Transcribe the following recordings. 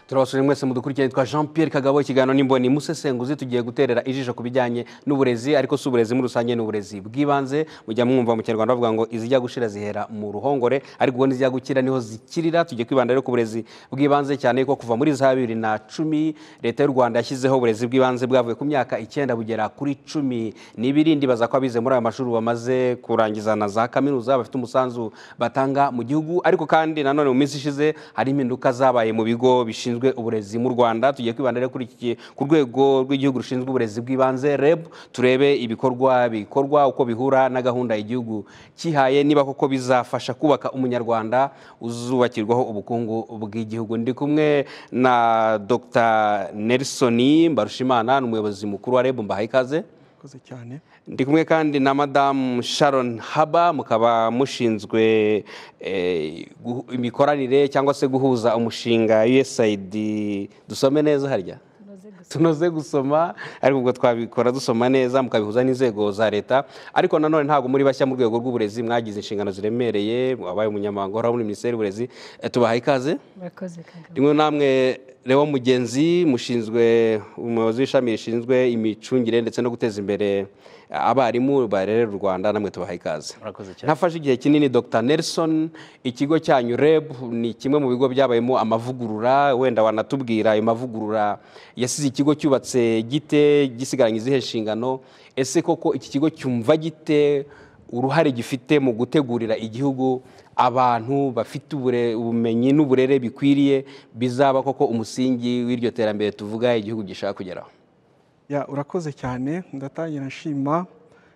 turabasura mwese mu dukurikirane twa jean Pierre kagabo ikiganiro n'imboni musesenguzi tugiye guterera ijisho ku bijyanye n'uburezi ariko si uburezi muri rusange n'uburezi bw'ibanze mujya mwumva mu kinyarwanda bavuga ngo izijya gushira zihera mu ruhongore ariko ubundi izijya gukira niho zikirira tugiye kwibanda rero ku burezi bw'ibanze cyane ko kuva muri za bibiri na cumi leta y'u rwanda yashyizeho uburezi bw'ibanze bwavuye ku myaka icyenda bugera kuri cumi n'ibirindi baza ko abize muri aya mashuri bamaze kurangiza na za kaminuza bafite umusanzu batanga mu gihugu ariko kandi nanone mu minsi ishize hari impinduka zabaye mu bigo bishinzwe uburezi mu rwanda tugiye kwibanda rero kuri iki- ku rwego rw'igihugu rushinzwe uburezi bw'ibanze reb turebe ibikorwa bikorwa uko bihura na gahunda igihugu kihaye niba koko bizafasha kubaka umunyarwanda uzubakirwaho ubukungu bw'igihugu ndi kumwe na dr nelson mbarushimana ni umuyobozi mukuru wa reb mbahaye ikaze Murakoze cyane ndi kumwe kandi na madamu sharon haba mukaba mushinzwe eh, guhu- imikoranire cyangwa se guhuza umushinga usaid dusome neza harya tunoze gusoma ariko ubwo twabikora dusoma neza mukabihuza n'inzego za leta ariko nanone ntabwo muri bashya mu rwego rw'uburezi mwagize inshingano ziremereye wabaye umunyamabanga uhoraho muri minisiteri y'uburezi Eh, tubahaye ikaze murakoze kagabo rimwe namwe Leo mugenzi mushinzwe umuyobozi w'ishami rishinzwe imicungire ndetse no guteza imbere abarimu barerera u rwanda namwe tubahaye ikaze Murakoze cyane. nafashe igihe kinini dr nelson ikigo cyanyu reb ni kimwe mu bigo byabayemo amavugurura wenda wanatubwira ayo mavugurura yasize ikigo cyubatse gite gisigaranye izihe nshingano ese koko iki kigo cyumva gite uruhare gifite mu gutegurira igihugu abantu bafite ubure- ubumenyi n'uburere bikwiriye bizaba koko umusingi w'iryo terambere tuvuga igihugu gishaka kugeraho ya urakoze cyane ndatangira nshima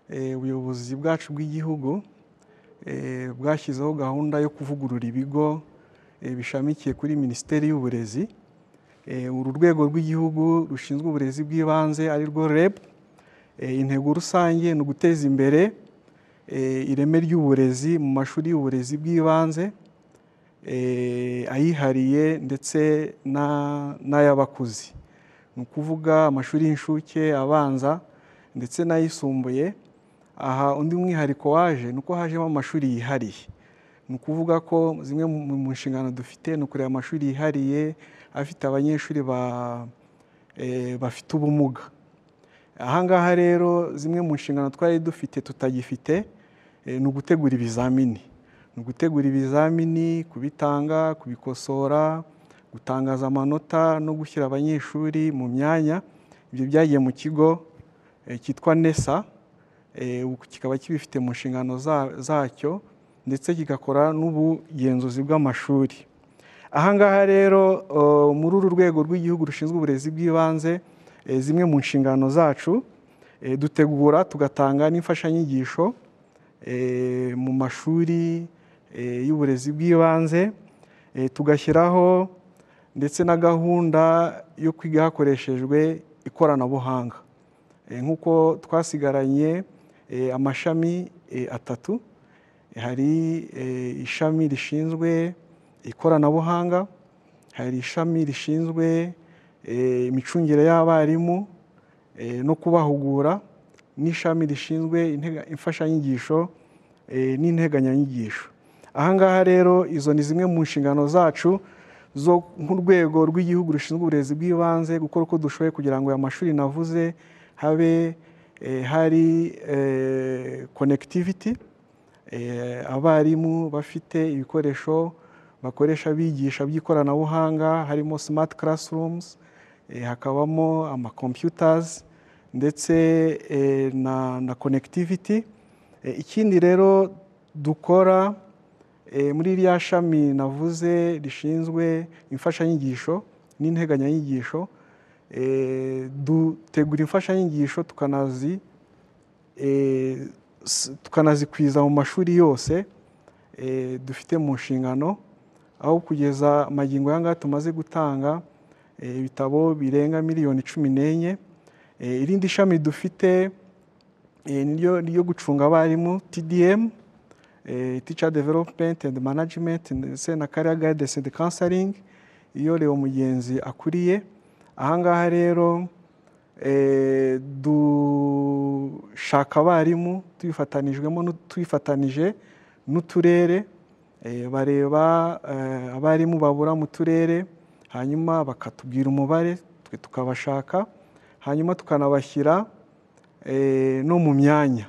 eh, ubuyobozi bwacu bw'igihugu eh, bwashyizeho gahunda yo kuvugurura ibigo eh, bishamikiye kuri minisiteri y'uburezi Eh, uru rwego rw'igihugu rushinzwe uburezi bw'ibanze ari rwo reb Eh, intego rusange ni uguteza imbere eh, ireme ry'uburezi mu mashuri y'uburezi bw'ibanze eh, ayihariye ndetse na- n'ay'abakuze ni ukuvuga amashuri y'inshuke abanza ndetse n'ayisumbuye aha undi mwihariko waje ni uko hajemo amashuri yihariye ni ukuvuga ko zimwe mu mu nshingano dufite ni ukureba amashuri yihariye afite abanyeshuri ba- eh, bafite ubumuga ahangaha rero zimwe mu nshingano twari dufite tutagifite eh, ni ugutegura ibizamini ni ugutegura ibizamini kubitanga kubikosora gutangaza amanota no gushyira abanyeshuri mu myanya ibyo byagiye mu kigo eh, cyitwa nesa eh, uku kikaba kibifite mu nshingano za- zacyo ndetse kigakora n'ubugenzuzi bw'amashuri ahangaha rero eh, muri uru rwego rw'igihugu rushinzwe uburezi bw'ibanze eh, zimwe mu nshingano zacu eh, dutegura tugatanga n'imfashanyigisho eh, mu mashuri eh, y'uburezi bw'ibanze eh, tugashyiraho ndetse na gahunda yo kwiga hakoreshejwe ikoranabuhanga Eh, nk'uko twasigaranye eh, amashami eh, atatu hari eh, ishami rishinzwe ikoranabuhanga hari ishami rishinzwe eh, imicungire y'abarimu eh, no kubahugura n'ishami rishinzwe intega- imfashanyigisho eh, n'integanyanyigisho ahangaha rero izo ni zimwe mu nshingano zacu zo nk'urwego rw'igihugu rushinzwe uburezi bw'ibanze gukora uko dushoboye kugira ngo aya mashuri navuze habe eh, hari eh, connectivity Eh, abarimu bafite ibikoresho bakoresha bigisha by'ikoranabuhanga harimo smart classrooms eh, hakabamo ama computers ndetse eh, na, na connectivity Eh, ikindi rero dukora eh, muri rya shami navuze rishinzwe imfashanyigisho n'integanyanyigisho eh, dutegura imfashanyigisho tukanazi eh, s- tukanazikwiza mu mashuri yose eh, dufite mu nshingano aho kugeza amagingo y'ahangaha tumaze gutanga eh, ibitabo birenga miliyoni cumi n'enye Eh, irindi shami dufite eh, niryo ryo gucunga abarimu TDM eh, Teacher Development and Management ndetse na Career Guidance and Counseling iyo Leo Mugenzi akuriye ahangaha rero eh, dushaka abarimu tubifatanijwemo n'u- tubifatanije n'uturere eh, bareba eh, abarimu babura mu turere hanyuma bakatubwira umubare twe tukabashaka hanyuma tukanabashyira eh, no mu myanya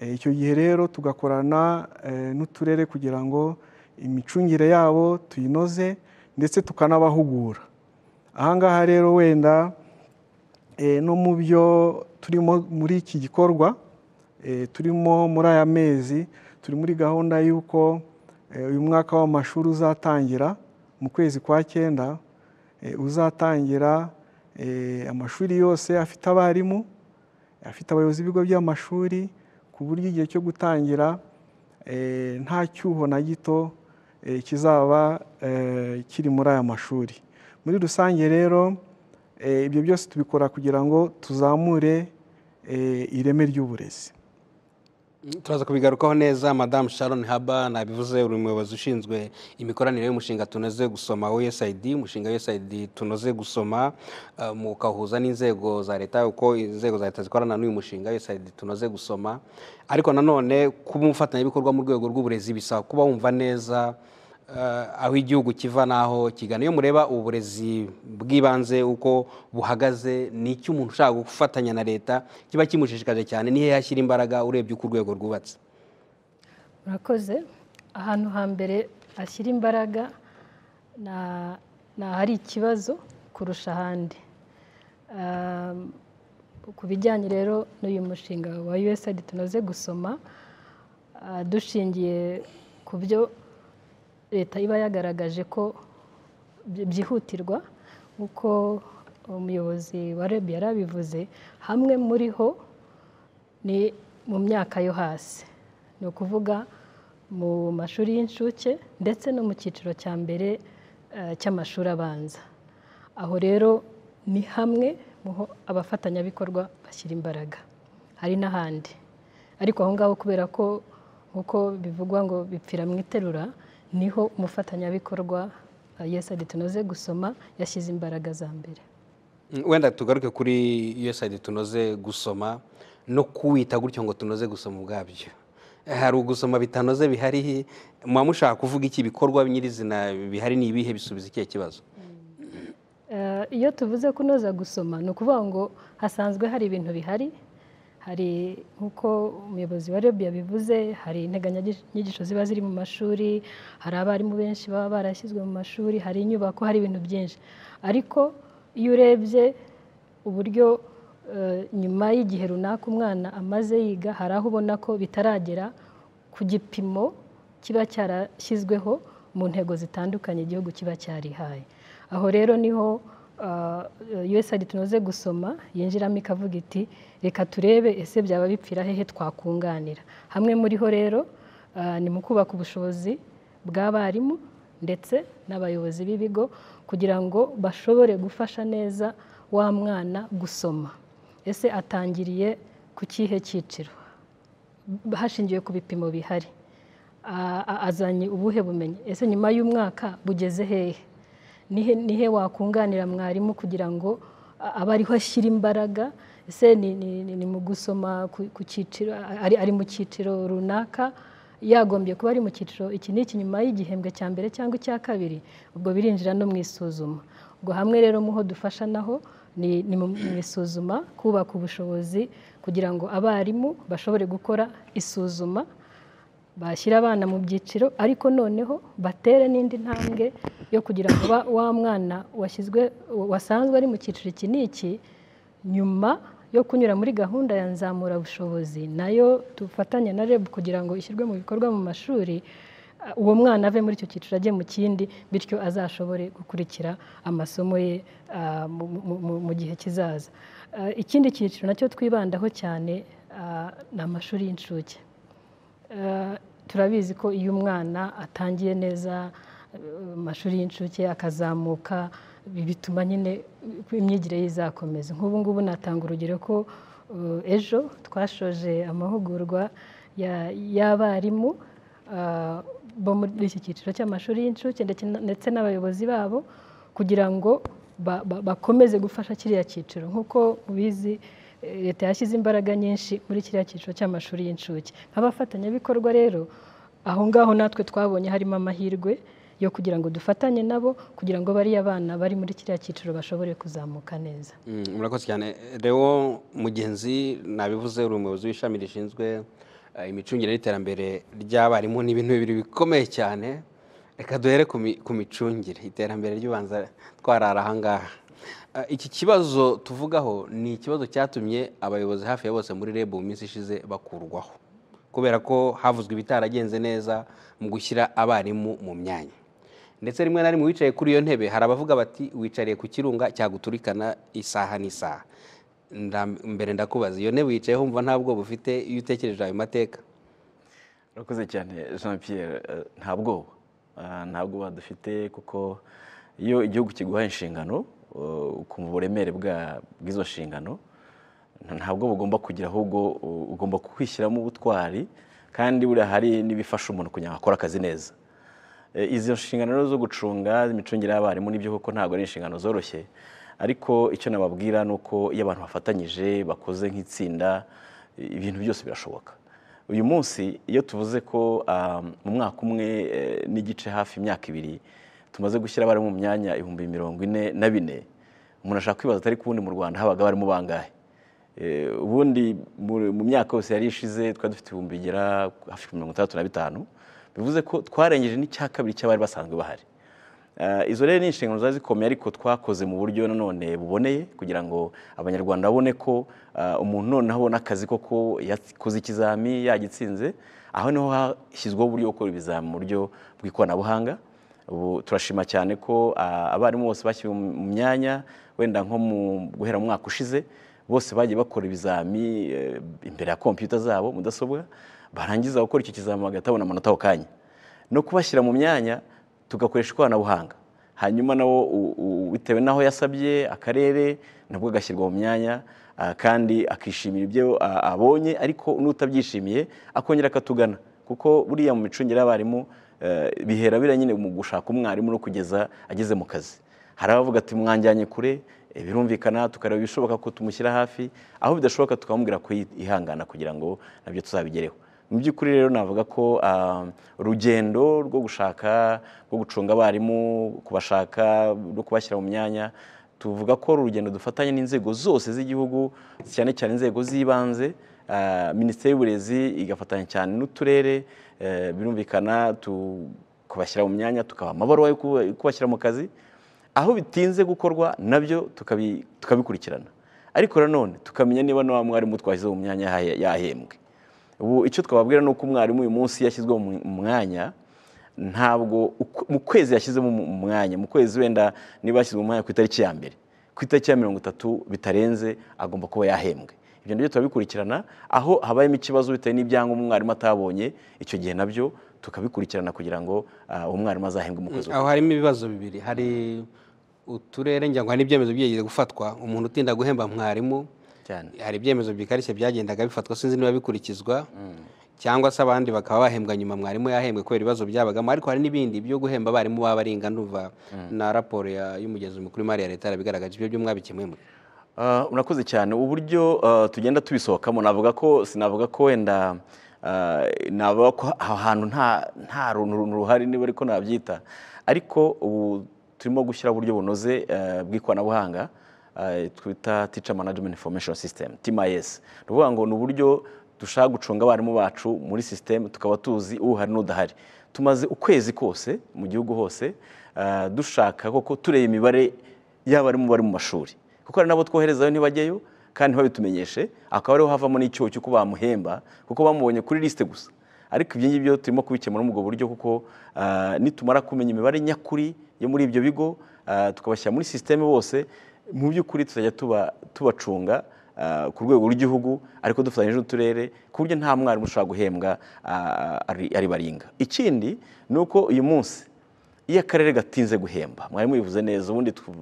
Eh, icyo gihe rero tugakorana eh, n'uturere kugira ngo imicungire yabo tuyinoze ndetse tukanabahugura ahangaha rero wenda eh, no mu byo turimo muri iki gikorwa eh, turimo muri aya mezi turi muri gahunda y'uko eh, uyu mwaka w'amashuri uzatangira mu kwezi kwa cyenda eh, uzatangira eh, amashuri yose afite abarimu afite abayobozi b'ibigo by'amashuri ku buryo igihe cyo gutangira eh, nta cyuho na gito eh, kizaba eh, kiri muri aya mashuri muri rusange rero eh, ibyo byose tubikora kugira ngo tuzamure eh, ireme ry'uburezi turaza kubigarukaho neza madamu sharon haba nabivuze uri umuyobozi ushinzwe imikoranire y'umushinga tunoze gusoma usaid umushinga usaid tunoze gusoma eh, mukahuza n'inzego za leta uko inzego za leta zikorana n'uyu mushinga usaid tunoze gusoma ariko nanone kuba umufatanyabikorwa mu rwego rw'uburezi bisaba kuba wumva neza eh, aho igihugu kiva n'aho kigana iyo mureba uburezi bw'ibanze uko buhagaze ni iki umuntu ushaka gufatanya na leta kiba kimushishikaje cyane nihe yashyira imbaraga urebye uko urwego rwubatse murakoze ahantu hambere ashyira imbaraga na- ni ahari ikibazo kurusha ahandi Um, ku bijyanye rero n'uyu mushinga wa usaid tunoze gusoma ah, dushingiye ku byo leta iba yagaragaje ko byi- byihutirwa nk'uko umuyobozi wa reb yarabivuze hamwe muri ho ni mu myaka yo hasi ni ukuvuga mu mashuri y'incuke ndetse no mu cyiciro cya mbere eh, cy'amashuri abanza aho rero ni hamwe mu ho abafatanyabikorwa bashyira imbaraga hari n'ahandi ariko aho ngaho kubera ko nk'uko bivugwa ngo bipfira mu iterura niho umufatanyabikorwa yesadi tunoze gusoma yashyize imbaraga za mbere Mm, wenda tugaruke kuri usaid tunoze gusoma no kuwita gutyo ngo tunoze gusoma ubwabyo Eh, hari ugusoma bitanoze bihari muba mushaka kuvuga iki ibikorwa nyirizina bihari ni ibihe bisubiza ikihe kibazo Eh, iyo tuvuze kunoza gusoma ni ukuvuga ngo hasanzwe hari ibintu bihari hari nk'uko umuyobozi wa reb yabivuze hari integanyanyigisho ziba ziri mu mashuri hari abarimu benshi baba barashyizwe mu mashuri hari inyubako hari ibintu byinshi ariko iyo urebye uburyo eh, nyuma y'igihe runaka umwana amaze yiga hari aho ubona ko bitaragera ku gipimo kiba cyarashyizweho mu ntego zitandukanye igihugu kiba cyarihaye aho rero niho uh, usaid tunoze gusoma yinjiramo ikavuga iti reka turebe ese byaba bipfira hehe twakunganira hamwe muri ho rero uh, ni mu kubaka ubushobozi bw'abarimu ndetse n'abayobozi b'ibigo kugira ngo bashobore gufasha neza wa mwana gusoma ese atangiriye ku kihe cyiciro hashingiwe ku bipimo bihari A- a- azanye ubuhe bumenyi ese nyuma y'umwaka bugeze hehe nihe nihe wakunganira mwarimu kugira ngo a- abe ariho ashyira imbaraga ese ni- ni ni- ni mu gusoma ku- ku cyiciro ari ari mu cyiciro runaka yagombye kuba ari mu cyiciro iki n'iki nyuma y'igihembwe cya mbere cyangwa icya kabiri ubwo birinjira no mu isuzuma ubwo hamwe rero muho dufasha naho ni ni mu mu isuzuma kubaka ubushobozi kugira ngo abarimu bashobore gukora isuzuma bashyira abana mu byiciro ariko noneho batere n'indi ntambwe yo kugira ngo ba- wa mwana washyizwe wasanzwe ari mu cyiciro iki n'iki nyuma yo kunyura muri gahunda ya nzamurabushobozi nayo dufatanya na reb kugira ngo ishyirwe mu bikorwa mu mashuri uh, uwo mwana ave muri icyo cyiciro ajye mu kindi bityo azashobore gukurikira amasomo ye uh, mu- mu- mu- mu gihe kizaza Uh, ikindi cyiciro nacyo twibandaho cyane uh, ni amashuri y'incuke Eh, turabizi ko iyo umwana atangiye neza eh, amashuri y'incuke akazamuka bi- bituma nyine eh, imyigire ye izakomeza nk'ubu ngubu natanga urugero ko eh, ejo twashoje amahugurwa ya- y'abarimu eh, bo muri iki cyiciro cy'amashuri y'incuke ndetse na- ndetse n'abayobozi babo kugira ngo ba- ba- bakomeze gufasha kiriya cyiciro nk'uko mubizi eh, leta yashyize imbaraga nyinshi muri kiriya cyiciro cy'amashuri y'incuke nk'abafatanyabikorwa rero aho ngaho natwe twabonye harimo amahirwe yo kugira ngo dufatanye nabo kugira ngo bariya bana bari muri kiriya cyiciro bashobore kuzamuka neza Mm, murakoze cyane rero mugenzi nabivuze uri umuyobozi w'ishami rishinzwe eh, imicungire n'iterambere ry'abarimu ni ibintu bibiri bikomeye cyane reka duhere ku mi- ku micungire iterambere ry'ubanza twarara ahangaha Eh, iki kibazo tuvugaho ni ikibazo cyatumye abayobozi hafi ya bose muri reb mu minsi ishize bakurwaho kubera ko havuzwe ibitaragenze neza mu gushyira abarimu mu myanya ndetse rimwe na rimwe wicaye kuri iyo ntebe hari abavuga bati wicariye ku kirunga cyaguturikana isaha n'isaha Nda- mbere ndakubaza iyo ntebe wicayeho wumva nta bwoba ufite iyo utekereje ayo mateka urakoze cyane jean pierre eh, nta bwoba Ah, nta bwoba dufite kuko iyo igihugu kiguhaye inshingano eh, ukumva uburemere bwa- bw'izo nshingano nta- nta bwoba ugomba kugira ahubwo u- ugomba kwishyiramo ubutwari kandi buriya hari n'ibifasha umuntu kugira ngo akore akazi neza Eh, izo nshingano rero zo gucunga imicungire y'abarimu nibyo koko ntabwo ari inshingano zoroshye ariko icyo nababwira ni uko iyo abantu bafatanyije bakoze nk'itsinda eh, ibintu byose birashoboka uyu munsi iyo tuvuze ko ah, mu mwaka umwe eh, n'igice hafi imyaka ibiri tumaze gushyira abarimu mu myanya ibihumbi mirongo ine na bine umuntu ashaka kwibaza atari ko ubundi mu rwanda habaga abarimu bangahe Eh, ubundi mu- mu myaka yose yari ishize twari dufite ibihumbi bigera hafi kuri mirongo itandatu na bitanu bivuze ko twarengeje n'icya kabiri cy'abari basanzwe bahari Eh, izo rero ni inshingano zari zikomeye ariko twakoze mu buryo nanone buboneye kugira ngo abanyarwanda babone ko eh, umuntu noneho abona akazi koko yakoze ikizami yagitsinze aho niho hashyizweho uburyo bwo gukora ibizami mu buryo bw'ikoranabuhanga ubu turashima cyane ko ah, abarimu bose bashyiriwe mu myanya wenda nko mu guhera mu mwaka ushize bose bagiye bakora ibizami eh, imbere ya kompiyuta zabo mudasobwa barangiza gukora icyo kizami bagahita babona amanota ako kanya no kubashyira mu myanya tugakoresha ikoranabuhanga hanyuma nawo u- u- bitewe n'aho yasabye akarere nabwo agashyirwa mu myanya ah, kandi akishimira ibyo ah, abonye ariko n'utabyishimiye akongera akatugana kuko buriya mu micungire y'abarimu eh, bihera biriya nyine mu gushaka umwarimu no kugeza ageze mu kazi hari abavuga ati mwanjyanye kure eh, birumvikana tukareba ibishoboka ko tumushyira hafi aho bidashoboka tukamubwira ko yi- yihangana kugira ngo nabyo tuzabigereho mu by'ukuri rero navuga ko ah, urugendo rwo gushaka rwo gucunga abarimu kubashaka no kubashyira mu myanya tuvuga ko ari urugendo dufatanye n'inzego zose z'igihugu cyane cyane inzego z'ibanze ah, minisiteri y'uburezi igafatanya cyane n'uturere eh, birumvikana tu- kubashyira mu myanya tukabaha amabaruwa yo kuba- kubashyira mu kazi aho bitinze gukorwa nabyo tukabi- tukabikurikirana ariko nanone tukamenya niba na wa mwarimu twashyize mu myanya yahe- yahembwe ubu icyo twababwira ni uko umwarimu uyu munsi yashyizwe mu mu mwanya ntabwo uko- mu kwezi yashyizemo mu mu mwanya mu kwezi wenda niba yashyizwe mu mwanya ku itariki ya mbere ku itariki ya mirongo itatu bitarenze agomba kuba yahembwe ibyo nabyo turabikurikirana aho habayemo ikibazo bitewe n'ibyangombwa umwarimu atabonye icyo gihe nabyo tukabikurikirana kugira ngo ah, uwo mwarimu azahembwe mu kwezi aho harimo ibibazo bibiri hari uturere ngira ngo hari n'ibyemezo byigeze gufatwa umuntu utinda guhemba mwarimu Cyane. hari ibyemezo bikarishye byagendaga bifatwa sinzi niba bikurikizwa cyangwa se abandi bakaba bahembwa nyuma mwarimu yahembwe kubera ibibazo byabagamo ariko hari n'ibindi byo guhemba abarimu baba baringa ndumva na raporo ya- y'umugezi mukuru w'imari ya leta yarabigaragaje ibyo byo mwabikemuyemo Ah, Urakoze cyane uburyo ah, tugenda tubisohokamo navuga ko sinavuga ko wenda ah, navuga ko aho hantu nta nta runtu ruhari niba ariko nabyita ariko ubu turimo gushyira uburyo bunoze ah, bw'ikoranabuhanga ah, twita teacher management information system TMIS ni ukuvuga ngo ni uburyo dushaka gucunga abarimu bacu muri sisiteme tukaba tuzi uhari n'udahari tumaze ukwezi kose mu gihugu hose ah, dushaka koko tureba imibare y'abarimu bari mu mashuri kuko hari n'abo twoherezayo ntibajyayo kandi ntibabitumenyeshe akaba ariho havamo n'icyobo cy'uko bamuhemba kuko bamubonye kuri lisite gusa ariko ibyo ngibyo turimo kubikemura muri ubwo buryo kuko ah, nitumara kumenya imibare nyakuri yo muri ibyo bigo ah, tukabashyira muri sisiteme bose mu by'ukuri tuzajya tuba- tubacunga ah, ku rwego rw'igihugu ariko dufatanyije n'uturere ku buryo nta mwarimu ushobora guhembwa ah, ari- ari baringa ikindi ni uko uyu munsi iyo akarere gatinze guhemba mwarimu yivuze neza ubundi tu-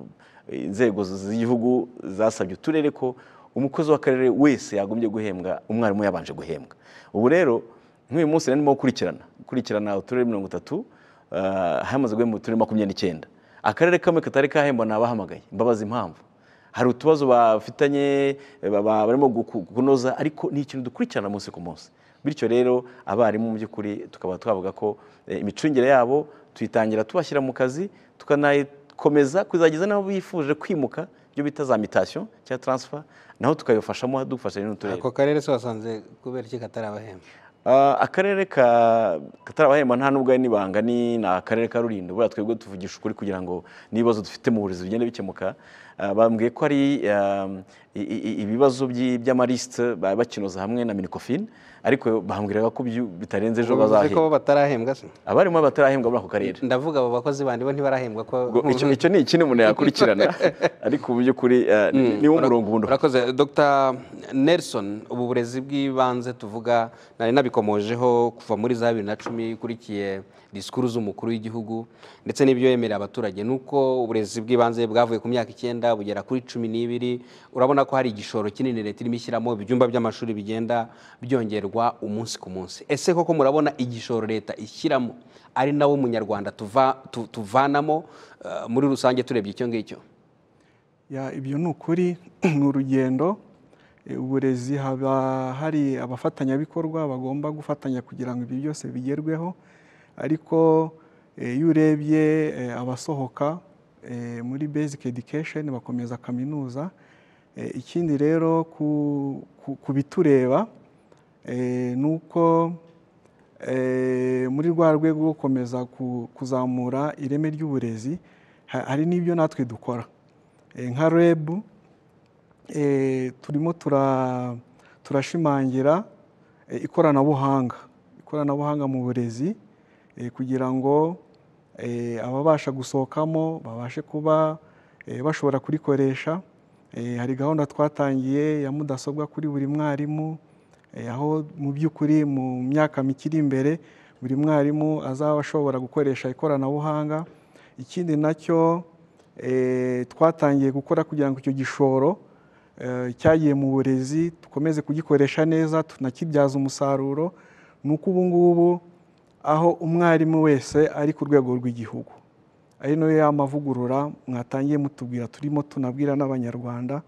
inzego z'igihugu zasabye uturere ko umukozi w'akarere wese yagombye guhembwa umwarimu yabanje guhembwa ubu rero nk'uyu munsi narimo gukurikirana gukurikirana uturere mirongo itatu ah, hamaze guhemba uturere makumyabiri n'icyenda akarere kamwe katari kahemba nabahamagaye mbabaza impamvu hari utubazo bafitanye ba- ba- barimo guku- kunoza ariko ni ikintu dukurikirana umunsi ku munsi bityo rero abarimu mu by'ukuri tukaba twavuga ko eh, imicungire yabo tuyitangira tubashyira mu kazi tukanayikomeza kuzageza n'abo bifuje kwimuka ibyo bita za mitasiyo cyangwa taransifa naho tukayifashamo dufatanyije n'uturere ako karere se wasanze kubera iki katarabahemba Ah, akarere ka katarabahemba nta n'ubwo ari n'ibanga ni ni akarere ka rulindo buriya twebwe tuvugisha ukuri kugira ngo n'ibibazo dufite mu burezi bigende bikemuka Ah, bambwiye ko ari ah, i- i- i- ibibazo by'i- by'amalisite bari bakinoza hamwe na minikofine ariko bambwiraga ko byu- bitarenze ejo bivuze ko bazahembwa bo batarahembwa se abarimo batarahembwa muri ako karere ndavuga abo bakozi bandi bo ntibarahembwa ko Ubwo icyo icyo ni ikindi umuntu yakurikirana ariko mu by'ukuri ah, ni- niwo murongo ubundi ufata. urakoze dr nelson ubu burezi bw'ibanze tuvuga nari nabikomojeho kuva muri za bibiri na cumi ikurikiye disikuru z'umukuru w'igihugu ndetse n'ibyo yemerera abaturage ni uko uburezi bw'ibanze bwavuye ku myaka icyenda bugera kuri cumi n'ibiri urabona ko hari igishoro kinini leta irimo ishyiramo ibyumba by'amashuri bigenda byongerwa umunsi ku munsi ese koko murabona igishoro leta ishyiramo ari nawo munyarwanda tuva- tu- tuvanamo eh, muri rusange turebye icyo ngicyo Ya, ibyo ni ukuri ni urugendo E, uburezi haba hari abafatanyabikorwa bagomba gufatanya kugira ngo ibyo byose bigerweho ariko e, iyo urebye e, abasohoka e, muri basic education bakomeza kaminuza E, ikindi rero ku- ku- ku bitureba e, ni uko eh, muri rwa rwego rwo gukomeza ku- kuzamura ireme ry'uburezi ha- hari n'ibyo natwe dukora Eh, nka reb eh, turimo tura- turashimangira eh, ikoranabuhanga ikoranabuhanga mu burezi eh, kugira ngo eh, ababasha gusohokamo babashe kuba eh, bashobora kurikoresha Eh, hari gahunda twatangiye ya mudasobwa kuri buri mwarimu eh, aho mu by'ukuri mu myaka mikiri imbere buri mwarimu azaba ashobora gukoresha ikoranabuhanga ikindi nacyo eh, twatangiye gukora kugira ngo icyo gishoro eh, cyagiye mu burezi dukomeze kugikoresha neza tunakibyaza umusaruro ni uko ubu ngubu aho umwarimu wese ari ku rwego rw'igihugu ari nayo ya mavugurura mwatangiye mutubwira turimo tunabwira n'abanyarwanda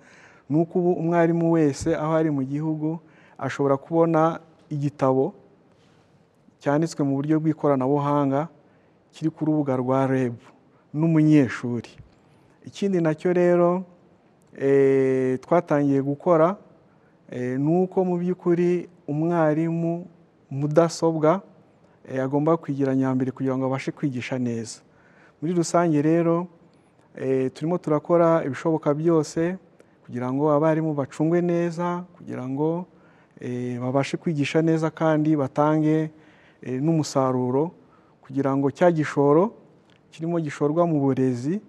ni uko ubu umwarimu wese aho ari mu gihugu ashobora kubona igitabo cyanditswe mu buryo bw'ikoranabuhanga kiri ku rubuga rwa REB n'umunyeshuri ikindi nacyo rero eh, twatangiye gukora eh, ni uko mu by'ukuri umwarimu mudasobwa eh, agomba kwigira nyambere kugira ngo abashe kwigisha neza muri rusange rero eh, turimo turakora ibishoboka byose kugira ngo abarimu bacungwe neza kugira ngo eh, babashe kwigisha neza kandi batange eh, n'umusaruro kugira ngo cya gishoro kirimo gishorwa mu burezi